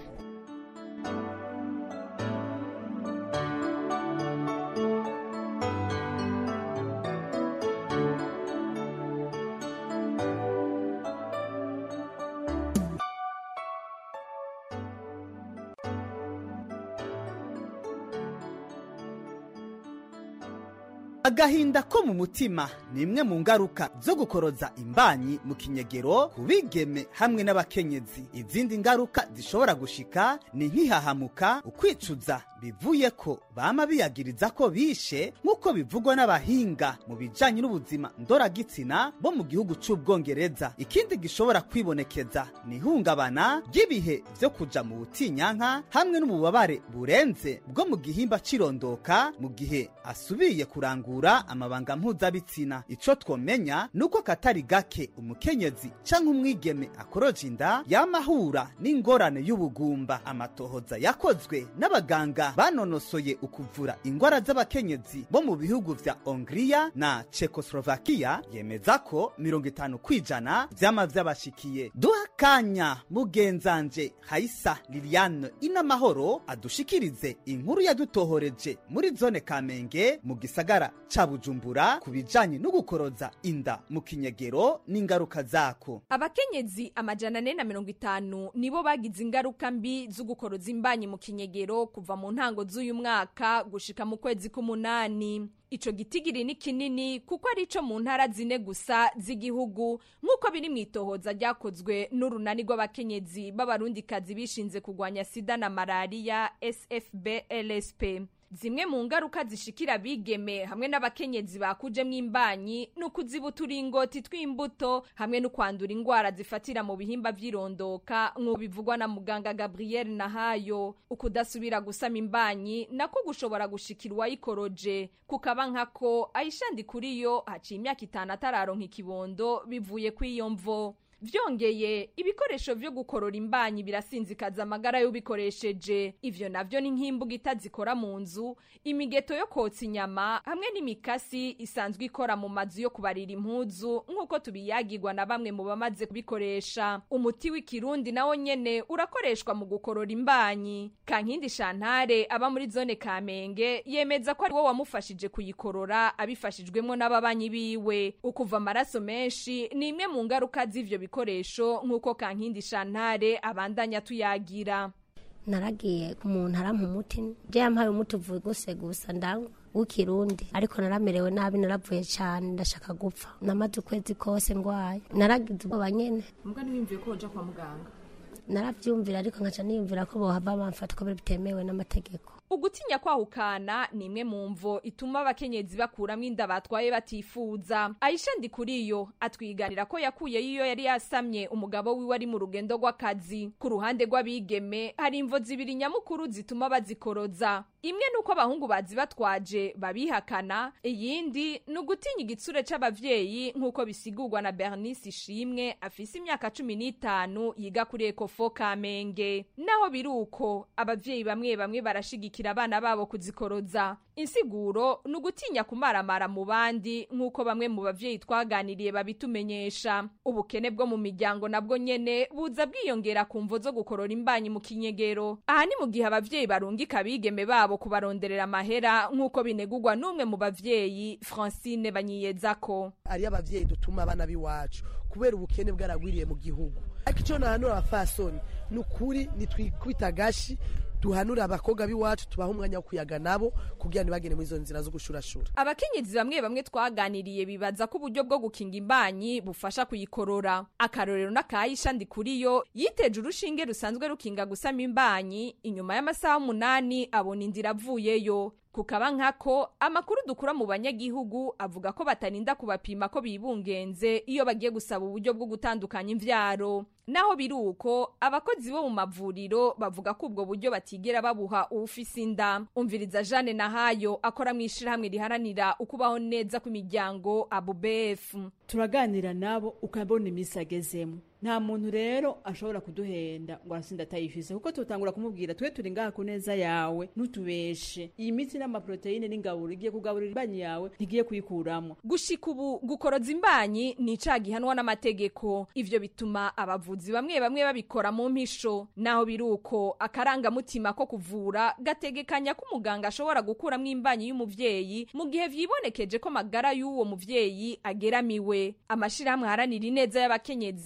agahinda ko mu mutima ni imwe mu ngaruka zo gukoroza imbanyi mu kinyegero ku bigeme hamwe n'abakenyezi izindi ngaruka zishobora gushika ni nk'ihahamuka ukwicuza bivuye ko bama biyagiriza ko bishe nk'uko bivugwa n'abahinga mu bijanye n'ubuzima ndoragitsina bo mu gihugu c'ubwongereza ikindi gishobora kwibonekeza ni ihungabana ry'ibihe vyo kuja mu butinyanka hamwe n'ububabare burenze bwo mu gihimba cirondoka mu gihe asubiye kurangura amabanga mpuzabitsina ico twomenya nuko katari gake umukenyezi canke umwigeme akoroje inda yamahura n'ingorane y'ubugumba amatohoza yakozwe n'abaganga banonosoye ukuvura ingwara z'abakenyezi bo mu bihugu vya hongiriya na czechoslovakia yemeza ko mirongo itanu kwijana vyama vyabashikiye duha kanya mugenzanje haisa liliane inamahoro adushikirize inkuru yadutohoreje muri zone kamenge mu gisagara ca bujumbura ku bijanye no gukoroza inda mu kinyegero n'ingaruka zako abakenyezi amajana ane na mirongo itanu nibo bagize ingaruka mbi zo gukoroza imbanyi mu kinyegero kuva mu ntango z'uyu mwaka gushika mu kwezi k'umunani ico gitigiri ni kinini kuko ari ico mu ntara zine gusa z'igihugu nk'uko biri mu itohoza ryakozwe n'urunani rw'abakenyezi b'abarundikazi bishinze kurwanya sida na malariya sfb lsp zimwe mu ngaruka zishikira abigeme hamwe n'abakenyezi bakujemwo imbanyi ni ukuziba uturingoti tw'imbuto hamwe no kwandura ingwara zifatira mu bihimba vy'irondoka nk'uko bivugwa na muganga gabriel nahayo ukudasubira gusama imbanyi nako gushobora gushikira uwayikoroje kukaba nkako ayishandi kuri yo haciye imyaka itanu atararonka ikibondo bivuye kw'iyo mvo vyongeye ibikoresho vyo gukorora imbanyi birasinzikaza amagara y'ubikoresheje ivyo navyo ni nk'imbuga itazikora mu nzu imigeto yo kotsa inyama hamwe n'imikasi isanzwe ikora mu mazu yo kubarira impuzu nk'uko tubiyagirwa na bamwe mu bamaze kubikoresha umuti w'ikirundi nawo nyene urakoreshwa mu gukorora imbanyi kankindi shantare aba muri zone kamenge yemeza ko ari wo wamufashije kuyikorora abifashijwemwo n'ababanyi biwe ukuva amaraso menshi ni imwe mu ngaruka z'ivyo bikoresho nk'uko kankindi shantare abandanya tuyagira naragiye umuntu arampa umuti je yampaye umuti uvuye guse gusa ndanywa w'ikirundi ariko naramerewe nabi naravuye cyane ndashaka gupfa namaze ukwezi kose ngwaye naragize ubwoba nyene mbwa ntiwiyumviye ko woja kwa muganga naravyumvira ariko nkaca niyumvira ko bohava bamfata ko bitemewe n'amategeko ugutinya kwahukana ni imwe mu mvo ituma abakenyezi bakuramwo inda batwaye batifuza ayisha ndikuriyo atwiganira ko yakuyeyo iyo yari yasamye umugabo wiwe ari mu rugendo rw'akazi ku ruhande rw'abigeme hari imvo zibiri nyamukuru zituma bazikoroza imwe ni uko abahungu bazi batwaje babihakana iyindi ni ugutinya igitsure c'abavyeyi nk'uko bisigurwa na bernice ishimwe afise imyaka cumi n'itanu yiga kuri ekofo kamenge naho biri uko abavyeyi bamwe bamwe barashigikira abana babo kuzikoroza insiguro ni ugutinya kumaramara mu bandi nk'uko bamwe mu bavyeyi twaganiriye babitumenyesha ubukene bwo mu miryango nabwo nyene buza bwiyongera ku mvo zo gukorora imbanyi mu kinyegero aha ni mu gihe abavyeyi barungika abigeme babo kubaronderera amahera nk'uko binegurwa n'umwe mu bavyeyi francine banyiyezako ariyo abavyeyi dutuma abana b'iwacu kubera ubukene bwaragwiriye mu gihugu ariko icyo nahanura abafasoni ni ukuri nitwikubita agashi duhanura abakobwa b'iwacu tubaha umwanya wo kuyaga nabo kugira ntibagende muri izo nzira zo gushurashura abakenyezi bamwe bamwe twaganiriye bibaza ko uburyo bwo gukinga imbanyi bufasha kuyikorora akarorero n'akayisha ndikuriyo yiteje urushinge rusanzwe rukinga gusama imbanyi inyuma y'amasaha umunani abona inzira avuyeyo kukaba nkako amakuru dukura mu banyagihugu avuga ko batarinda kubapima ko bibungenze iyo bagiye gusaba uburyo bwo gutandukanya imvyaro naho biri uko abakozi bo mu mavuriro bavuga ko ubwo buryo batigera babuha uwufise inda umviriza Jeanne Nahayo akora mu ishirahamwe riharanira ukubaho neza kw'imiryango ABUBF turaganira nabo ukabona iminsi agezemo nta muntu rero ashobora kuduhenda ngo arasinda atayifise kuko tutangura kumubwira twe turi ngaha ku neza yawe ntutubeshe iyi miti n'amaproteine n'ingaburo igiye kugaburira imbanyi yawe ntigiye kuyikuramo gushika ubu gukoroza imbanyi ni icaha gihanwa n'amategeko ivyo bituma abavuzi bamwe bamwe babikora mu mpisho naho biri uko akarangamutima ko kuvura gategekanya ko umuganga ashobora gukuramwo imbanyi y'umuvyeyi mu gihe vyibonekeje ko magara y'uwo muvyeyi ageramiwe amashirahamwe aharanira ineza y'abakenyezi asa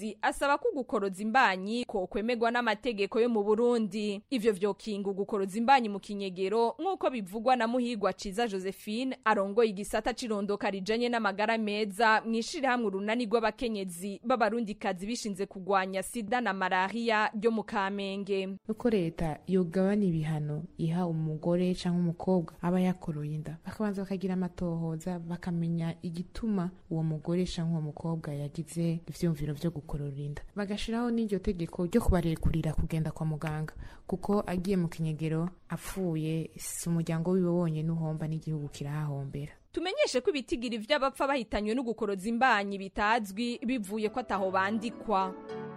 asaba ko gukoroza imbanyi ko kwemegwa n'amategeko yo mu Burundi ivyo vyokinga gukoroza imbanyi mu kinyegero nk'uko bivugwa na muhigwa ciza Josephine arongoye igisata cirondoka rijanye n'amagara meza mwishire hamwe urunani rw'abakenyezi b'abarundikazi bishinze kugwanya sida na malaria ryo mu Kamenge uko leta yogabana ibihano iha umugore cyangwa umukobwa aba yakoroye inda bakabanza bakagira amatohoza bakamenya igituma uwo mugore cyangwa uwo mukobwa yagize ivyumviro vyo gukorora inda bagashiraho n'iryo tegeko ryo kubarekurira kugenda kwa muganga kuko agiye mu kinyegero apfuye si umuryango wiwe wonyene uhomba n'igihugu kirahahombera tumenyeshe ko ibitigiri vy'abapfa bahitanywe no gukoroza imbanyi bitazwi bivuye ko ataho bandikwa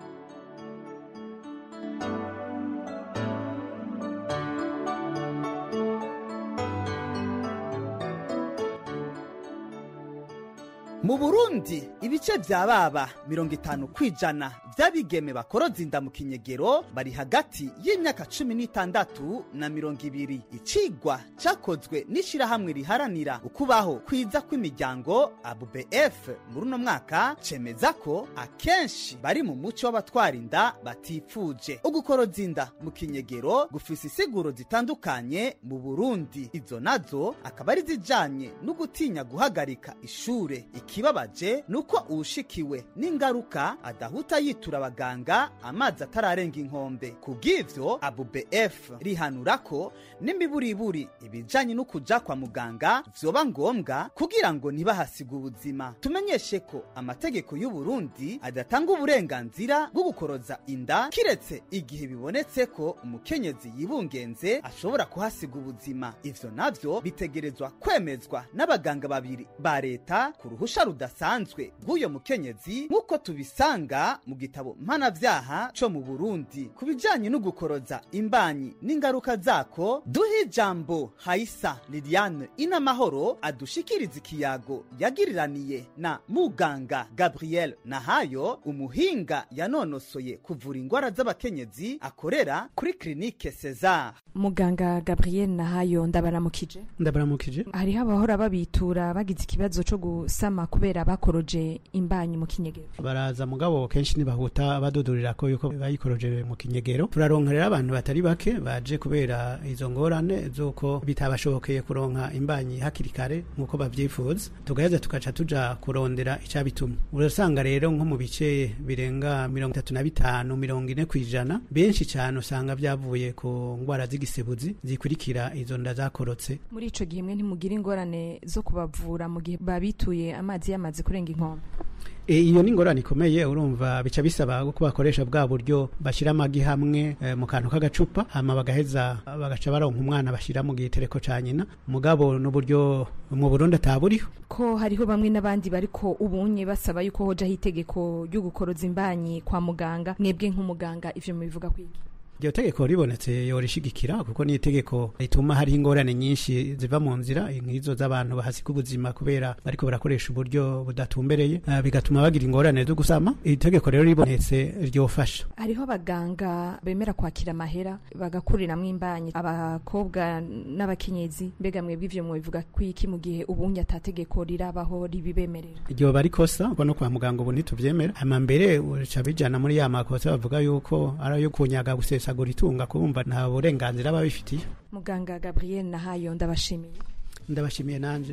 mu burundi ibice vya baba mirongo itanu kw'ijana vy'abigeme bakoroza inda mu kinyegero bari hagati y'imyaka cumi n'itandatu na mirongo ibiri icigwa cakozwe n'ishirahamwe riharanira ukubaho kwiza kw'imiryango abubf muri uno mwaka cemeza ko akenshi bari mu muco w'abatwara inda batifuje ugukoroza inda mu kinyegero gufise isiguro zitandukanye mu burundi izo nazo akaba ari zijanye no gutinya guhagarika ishure ikibabaje nuko uwushikiwe n'ingaruka adahuta yitura abaganga amazi atararenga inkombe kubw'ivyo abubf rihanura ko n'imiburiburi ibijanye no kuja kwa muganga vyoba ngombwa kugira ngo ntibahasiga ubuzima tumenyeshe ko amategeko y'u Burundi adatanga uburenganzira bwo gukoroza inda kiretse igihe bibonetse ko umukenyezi yibungenze ashobora kuhasiga ubuzima ivyo navyo bitegerezwa kwemezwa n'abaganga babiri ba leta ku ruhusha rudasanzwe rw'uyo mukenyezi nk'uko tubisanga mu gitabo mpanavyaha co mu Burundi ku bijanye no gukoroza imbanyi n'ingaruka zako duhe ijambo Haisa Liliane Inamahoro adushikiriza ikiyago yagiriraniye na muganga Gabriel Nahayo umuhinga yanonosoye kuvura ingwara z'abakenyezi akorera kuri klinike Cesar muganga gabriel nahayo ndabaramukije ndabaramukije hariho abahora babitura bagize ikibazo cyo gusama kubera bakoroje imbanyi mu kinyegero baraza mugabo kenshi ntibahuta badudurira ko yuko bayikoroje mu kinyegero turaronka rero abantu batari bake baje kubera izo ngorane z'uko bitabashobokeye kuronka imbanyi hakiri kare nk'uko babyifuza tugaheza tugaca tuja kurondera icabituma urasanga rero nko mu bice birenga mirongo itatu na bitanu mirongo ine kw'ijana benshi cyane usanga byavuye ku ngwara z'igisebuzi zikurikira izo nda zakorotse muri ico gihe mwe ntimugira ingorane zo kubavura mu gihe babituye amazi yamaze kurenga inkombe E, iyo ni ingorane ikomeye urumva bica bisaba ko bakoresha bwa buryo bashyira amagi hamwe e, mu kantu k'agacupa hama bagaheza bagaca baronka umwana bashyira mu gitereko ca nyina mugabo n'uburyo mu Burundi ataburiho ko hariho bamwe n'abandi bariko ubunye basaba yuko hojaho itegeko ryo gukoroza imbanyi kwa muganga mwebwe nk'umuganga ivyo mubivuga kwiki iryo tegeko ribonetse yorishigikira kuko ni itegeko rituma hariho ingorane nyinshi ziva mu nzira nk'izo z'abantu bahasiga ubuzima kubera bariko barakoresha uburyo budatumbereye uh, bigatuma bagira ingorane zo gusama iri tegeko rero ribonetse ryofasha hariho abaganga bemera kwakira amahera bagakuriramwo imbanyi abakobwa n'abakenyezi mbega mwebwe ivyo mubivuga kwiki mu gihe ubunye atategeko rirabaho ribibemerera iryo bari kosa kuko no kwa muganga ubu ntituvyemera hama mbere uca bijana muri ya makosa bavuga yuko ari ayo kunyaga gusesa gusesagura itunga kumva nta burenganzira babifitiye muganga gabriel nahayo ndabashimiye ndabashimiye nanje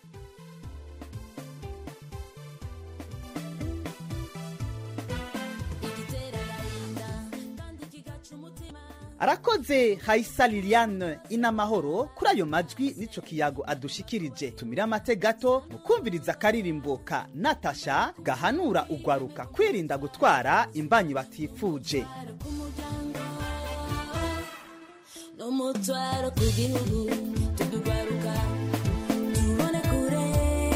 arakoze hayisa liliane inamahoro kuri ayo majwi n'ico kiyago adushikirije tumire amate gato mu kumviriza akaririmbo ka natasha gahanura ugwaruka kwirinda gutwara imbanyi batifuje n'umutwaro ku gihugu tudugaruka tubone kure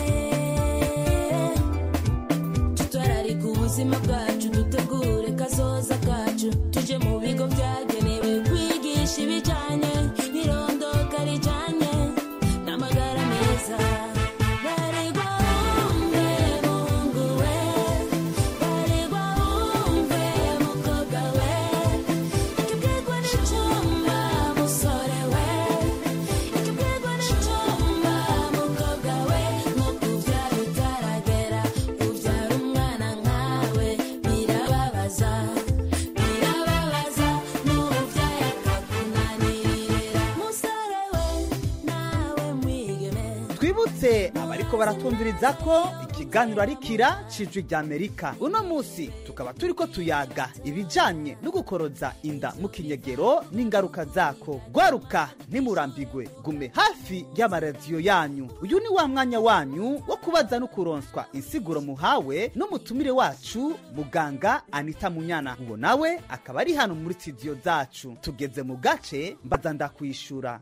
tutwararika ubuzima bwacu dutegure kazoza kacu tuje mu bigo byagenewe kwigisha ibijyanye n'irondoka rijyanye n'amagara meza baregwa wumve mungu we baregwa wumve mukobwa we ikibwirwa n'icyuma musore we ikibwirwa n'icyuma mukobwa we nko kubyara utaragera kubyara umwana nkawe birababaza nibutse abariko baratumviriza ko ikiganiro ari kira cijwi rya amerika uno munsi tukaba turiko tuyaga ibijanye no gukoroza inda mu kinyegero n'ingaruka zako gwaruka ntimurambigwe gume hafi y'amaradiyo yanyu uyu ni wa mwanya wanyu wo kubaza no kuronswa insiguro muhawe n'umutumire wacu muganga anita munyana uwo nawe akaba ari hano muri studio zacu tugeze mu gace mbaza ndakwishura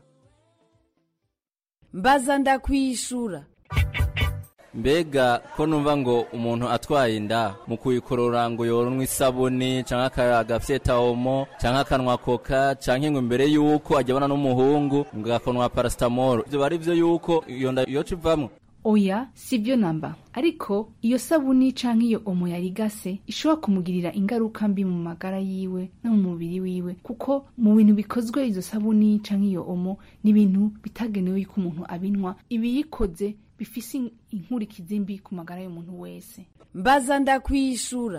mbaza ndakwishura mbega ko numva ngo umuntu atwaye inda mu kuyikorora ngo yoronwe isabuni canke agafyeta omo canke akanwa koka canke ngo imbere yuko ajyabana n'umuhungu ngo agakonwa paracetamol ivyo bari vyo yuko iyo nda yoca ivamwo oya si byo namba ariko iyo sabuni canke iyo omo yarigase ishobora kumugirira ingaruka mbi mu magara yiwe no mu mubiri wiwe kuko mu bintu bikozwe izo sabuni canke iyo omo ni ibintu bitagenewe yuko umuntu abinwa ibiyikoze bifise inkurikizi mbi ku magara y'umuntu wese mbaza ndakwishura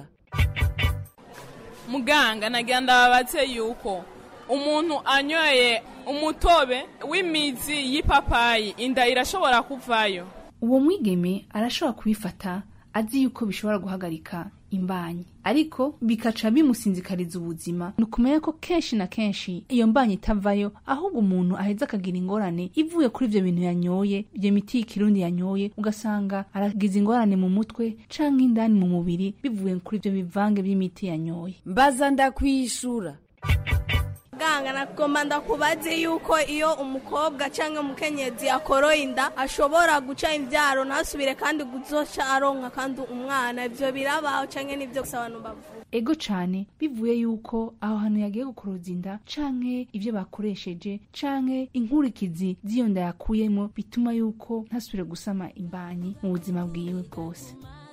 muganga nagira ndababatse yuko umuntu anyoye umutobe w'imizi y'ipapayi inda irashobora kuvayo uwo mwigeme arashobora kubifata azi yuko bishobora guhagarika imbanyi ariko bikaca bimusinzikariza ubuzima ni ukumenya ko kenshi na kenshi iyo mbanyi itavayo ahubwo umuntu aheza akagira ingorane ivuye kuri ivyo bintu yanyoye iyo miti y'ikirundi yanyoye ugasanga aragize ingorane mu mutwe canke indani mu mubiri bivuye kuri ivyo bivange vy'imiti yanyoye mbaza ndakwishura muganga nagomba ndakubaze yuko iyo umukobwa cyangwa umukenyezi akoroye inda ashobora guca imbyaro ntasubire kandi guzoca aronka kandi umwana ibyo birabaho cyangwa nibyo gusa abantu bavuga ego cane bivuye yuko aho hantu yagiye gukoroza inda canke ivyo bakoresheje canke inkurikizi z'iyo nda yakuyemo bituma yuko ntasubire gusama imbanyi mu buzima bwiwe bwose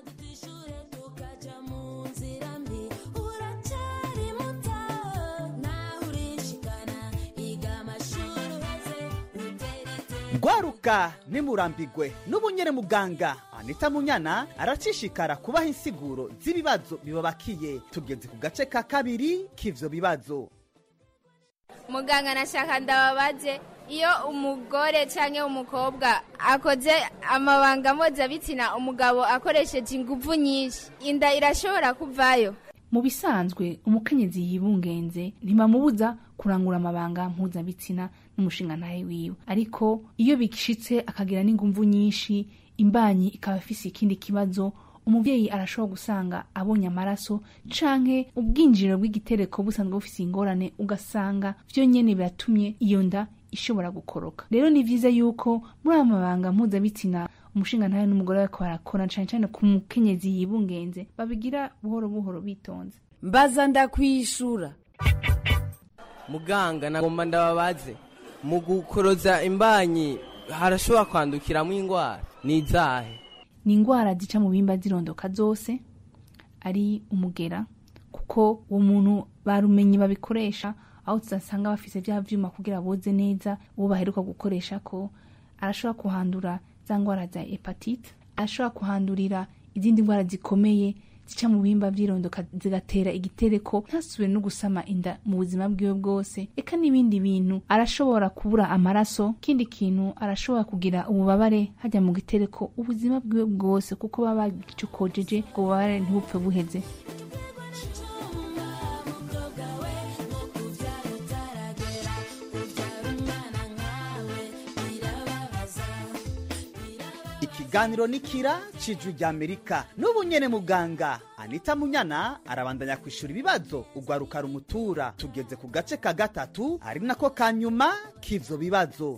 gwaruka nimurambigwe n'ubunyere muganga anita munyana aracishikara kubaha insiguro z'ibibazo bibabakiye tugeze ku gace ka kabiri k'ivyo bibazo muganga nashaka ndababaze iyo umugore cyangwa umukobwa akoze amabanga mpuzabitsina umugabo akoresheje ingufu nyinshi inda irashobora kuvayo mu bisanzwe umukenyezi yibungenze ntibamubuza kurangura amabanga mpuzabitsina n'umushinga ntawe wiwe ariko iyo bishitse akagira n'ingumvu nyinshi imbanyi ikaba ifise ikindi kibazo umubyeyi arashobora gusanga abonye amaraso canke ubwinjiriro bw'igitereko busanzwe bufise ingorane ugasanga vyo nyene biratumye iyo nda ishobora gukoroka rero ni vyiza yuko muri aya mabanga mpuzabitsina umushinga ntawe n'umugore bariko barakora cane cane ku mukenyezi yibungenze babigira buhoro buhoro bitonze mbaza ndakwishura muganga nagomba ndababaze mu gukoroza imbanyi harashobora kwandukiramo indwara ni izahe ni indwara zica mu bimba zirondoka zose ari umugera kuko uwo muntu barumenye babikoresha aho tudasanga bafise vya vyuma kugira boze neza uwo baheruka gukoresha ko arashobora kuhandura za ndwara za hepatite arashobora kuhandurira izindi ndwara zikomeye zica mu bihimba vyirondoka zigatera igitereko ntasubire no gusama inda mu buzima bwiwe bwose eka n'ibindi bintu arashobora kubura amaraso ikindi kintu arashobora kugira ububabare hajya mu gitereko ubuzima bwiwe bwose kuko baba bagicokojeje ngo ububabare ntibupfe buheze ikiganiro nikira cijwi rya amerika n'ubu nyene muganga anita munyana arabandanya kwishura ibibazo ugwaruka rumutura tugeze ku gace ka gatatu ari nako ka nyuma k'ivyo bibazo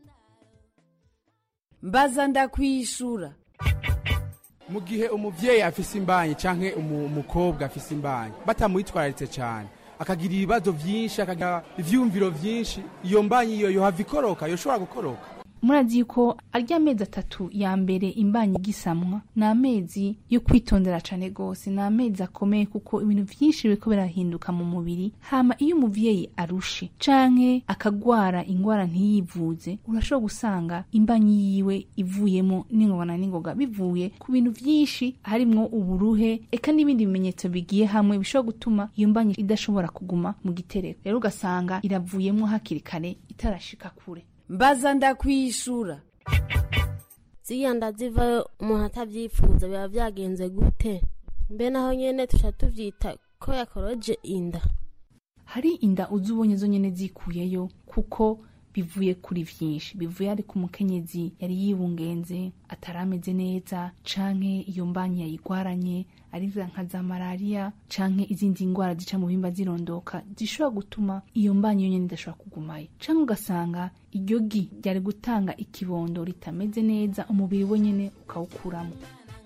mbaza ndakwishura mu gihe umuvyeyi afise imbanyi canke umu- umukobwa afise imbanyi batamwitwararitse cane akagira ibibazo vyinshi akagira ivyumviro vyinshi iyo mbanyi iyo yohava ikoroka yoshobora gukoroka murazi yuko arya amezi atatu ya mbere imbanyi igisamwa ni amezi yo kwitondera cane gose ni amezi akomeye kuko ibintu vyinshi biriko birahinduka mu mubiri hama iyo umuvyeyi arushe canke akagwara ingwara ntiyivuze urashobora gusanga imbanyi yiwe ivuyemo n'ingoga na n'ingoga bivuye ku bintu vyinshi harimwo uburuhe eka n'ibindi bimenyetso bigiye hamwe bishobora gutuma iyo mbanyi idashobora kuguma mu gitereko rero ugasanga iravuyemo hakiri kare itarashika kure mbaza ndakwishura ziriya nda zivayo umuntu atabyifuza biba byagenze gute mbe naho nyene tuca tuvyita ko yakoroje inda hari inda uzi ubonye zo nyene zikuyeyo kuko bivuye kuri vyinshi bivuye ari ku mukenyezi yari yibungenze atarameze neza canke iyo mbanyi yayigwaranye ari za nka za malariya canke izindi ngwara zica mu bihimba zirondoka zishobora gutuma iyo mbanyi yonyene idashobora kugumayo canke ugasanga iryo gi ryari gutanga ikibondo ritameze neza umubiri we nyene ukawukuramo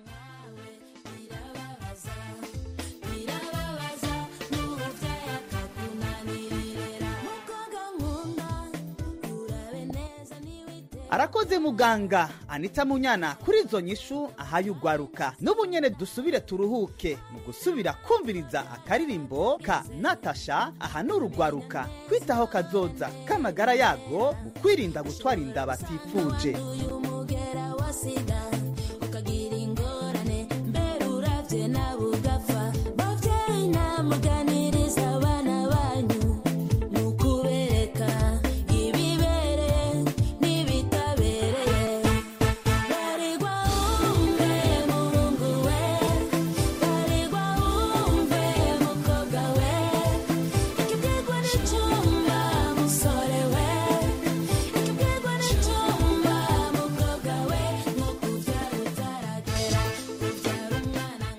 arakoze muganga anita munyana kuri izo nyishu ahaye ugwaruka n'ubu nyene dusubire turuhuke mu gusubira kumviriza akaririmbo ka natasha ahanura ugwaruka kwitaho kazoza k'amagara yago mu kwirinda gutwara inda batifuje umugera wasiga ukagira ingorane mbere uravye nawe ugapfa bavyeyi namuganiriza abana banyu ni ukubereka ibibereye n'ibitabereye baregwa wumve muhungu we baregwa wumve mukobwa we ikibwirwa n'icumba musore we ikibwirwa n'icumba mukobwa we nko kuvyara utaragera kuvyara umwana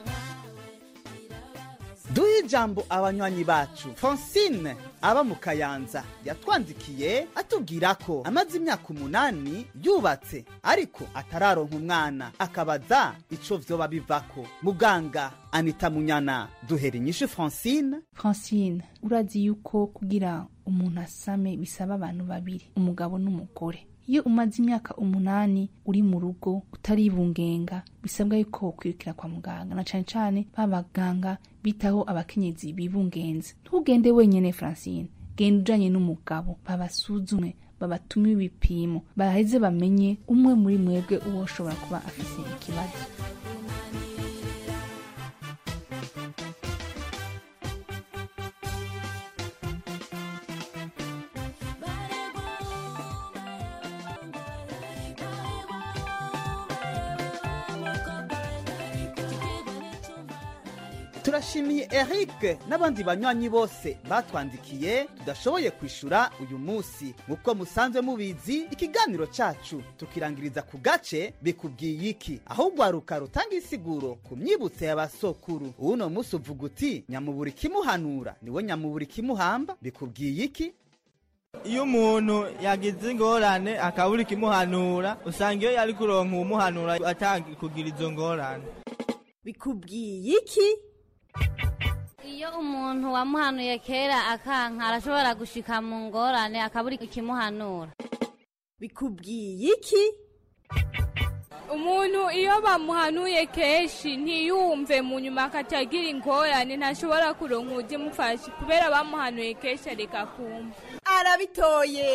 duhe ijambo abanywanyi bacu francine aba mu kayanza yatwandikiye atubwira ko amaze imyaka umunani yubatse ariko atararonka umwana akabaza ico vyoba bivako muganga anita munyana duhera inyishu francine francine urazi yuko kugira umuntu asame bisaba abantu babiri umugabo n'umugore iyo umaze imyaka umunani uri mu rugo utaribungenga bisabwa yuko wokwirukira kwa muganga na cane cane ba baganga bitaho abakenyezi bibungenze ntugende wenyene francine genda ujanye n'umugabo babasuzume babatume ibipimo baheze bamenye umwe muri mwebwe uwo ushobora kuba afise ikibazo turashimiye eric n'abandi banywanyi bose batwandikiye tudashoboye kwishura uyu munsi nk'uko musanzwe mubizi ikiganiro cacu tukirangiriza ku gace bikubwiye iki aho ugwaruka rutanga insiguro ku myibutso y'abasokuru uno munsi uvuga uti nyamubura ikimuhanura niwe nyamubura ikimuhamba bikubwiye iki iyo umuntu yagize ingorane akabura ikimuhanura usanga iyo yari kuronka uwumuhanura atanga kugira izo ngorane bikubwiye iki iyo umuntu wamuhanuye kera akanka arashobora gushika mu ngorane akabura ikimuhanura bikubwiye iki umuntu iyo bamuhanuye kenshi ntiyumve mu nyuma akatagira ingorane ntashobora kuronka ujya kubera bamuhanuye kenshi areka kumva arabitoye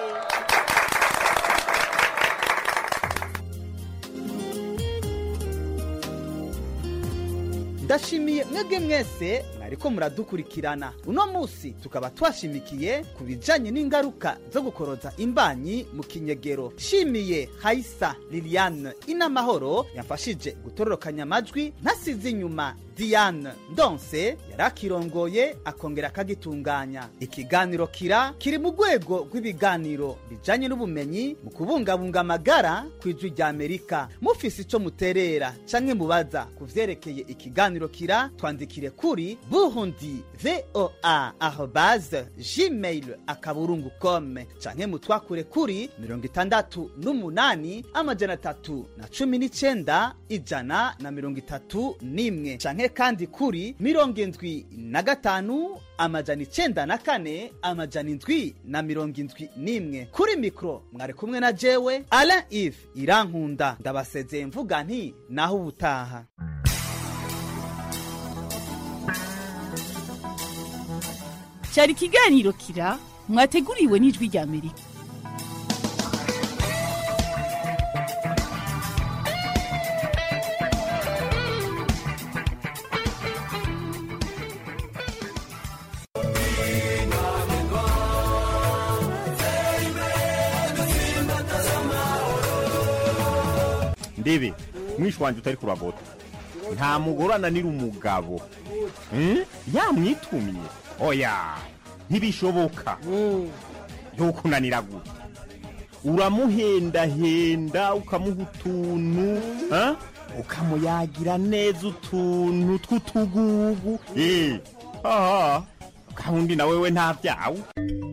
ndashimiye mwebwe mwese mwariko muradukurikirana uno munsi tukaba twashimikiye ku bijanye n'ingaruka zo gukoroza imbanyi mu kinyegero shimiye haisa liliane inamahoro yamfashije gutororokanya amajwi ntasize inyuma diane ndonse yari akirongoye akongera akagitunganya ikiganiro kira kiri mu rwego rw'ibiganiro bijanye n'ubumenyi mu kubungabunga amagara ku ijwi rya amerika mufise ico muterera canke mubaza ku vyerekeye ikiganiro kira twandikire kuri burundi voa arobase gmail akaburungu com canke mutwakure kuri mirongo itandatu n'umunani amajana atatu na cumi n'icenda ijana na mirongo itatu n'imwe canke kandi kuri mirongo indwi na gatanu amajana icenda na kane amajana indwi na mirongo indwi n'imwe kuri mikoro mwari kumwe na jewe alain ive irankunda ndabasezeye mvuga nti naho ubutaha cyari ikiganiro kira mwateguriwe n'ijwi rya amerika ndebe mwishi wanje utari kuragota nta mugore ananira umugabo Hmm? yamwitumye oya ntibishoboka yokunanira gute uramuhendahenda ukamuha utuntu ha? ukamuyagira neza utuntu tw'utugugu Eh, aha kandi na wewe nta byawe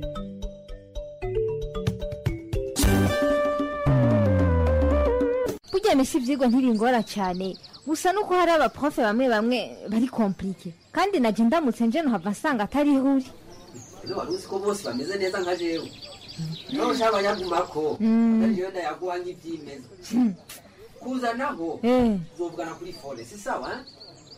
burya misi ibyigwa ntibingora cyane gusa nuko hari abaprofe bamwe bamwe bari komplike kandi najya ndamutse nje nuhava nsanga atari ihuri ino wari uzi ko bose bameze neza nka jewe niba ushaka abanyagumako Mm. ariyo ndayaguha nk'ibyimeza kuzanaho Eh. uzovugana kuri fone si sawa eh?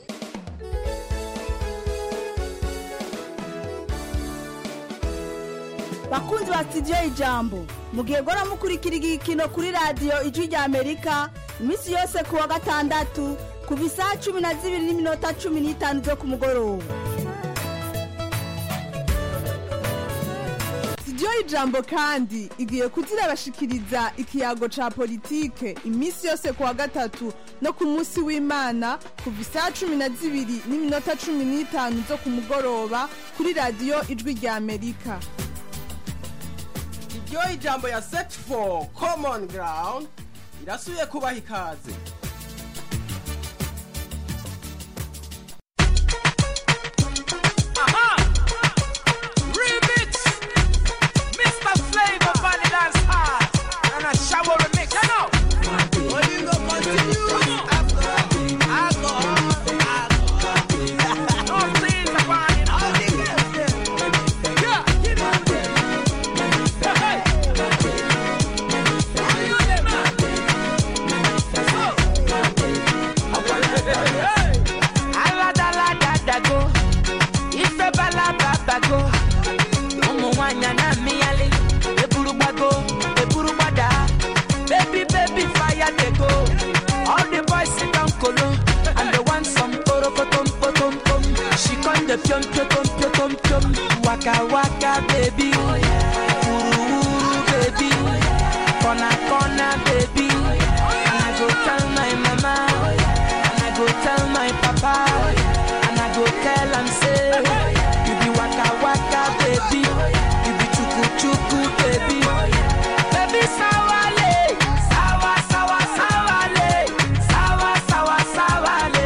bakunzi ba sitidiyo ijambo mugihe gora mukurikira igikino kuri radiyo ijwi rya amerika iminsi yose ku wa gatandatu kuva isaha cumi na zibiri n'iminota cumi n'itanu zo ku mugoroba sitidiyo y'ijambo kandi igiye kuzirabashikiriza ikiyago ca politike iminsi yose ku wa gatatu no ku munsi w'imana kuva isaha cumi na zibiri n'iminota cumi n'itanu zo ku mugoroba kuri radiyo ijwi rya amerika iryo ijambo ya set for common ground irasubiye kubaha ikaze Remix, Mr. Flavor Valley Dance Hard, and a shower remix. You know. Well, you go continue. Alcohol, alcohol. No things about it. All the girls, yeah, give it. Hey, hey. You them, Hey. aladaladago ife balababago ụmụ nwanyị na-amịghalị eburu gbago eburu gbada baby baby fire dey go all the boys sit down kolo and they want some porokotom potom pom she come dey piom piotom piotom piom waka waka baby wuru wuru baby corner corner baby and i go tell my mama and i go tell my papa and i go tell am say you be waka waka baby you be chuku chuku baby baby sawale sawa sawa sawale sawa sawa sawale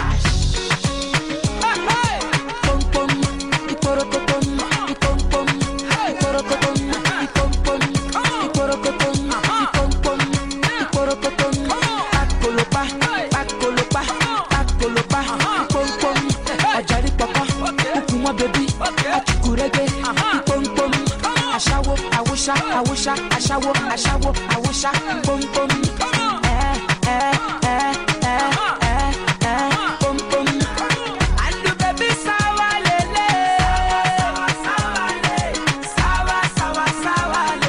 Hey, hey. pom pom iporokotom ipom pom iporokotom ipom pom iporokotom ipom pom iporokotom pakolopa pakolopa pakolopa ipom pom ọjàrí pọpọ ukùn wọn bẹbí achukurege ipom pom aṣáwo awúṣá awúṣá aṣáwo aṣáwo awúṣá ipom pom ẹ ẹ ẹ ẹ ẹ ẹ pom pom. Andu baby sawa lele sawa le sawa sawa sawa le.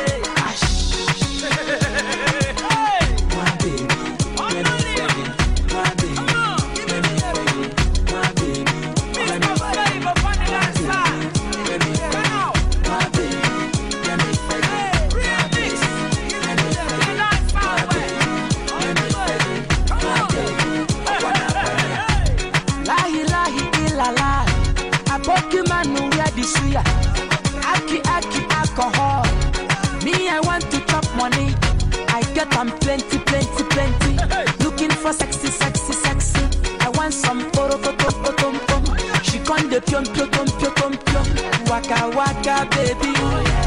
My baby, let me fuck it. My baby, let me fuck it. My baby, let me fuck it. My baby, let me fuck it. My baby, let me fuck it. My baby, let me fuck it. My baby, let me fuck it. My baby, I wanna fuck it. Lahi lahi ilala, aboki manu where the suya. Aki aki alcohol. Me I want to chop money. I get am plenty plenty plenty. Looking for sexy sexy sexy. I want some poro potom potom pom. She con de pion pion pion pion pion. Waka waka baby.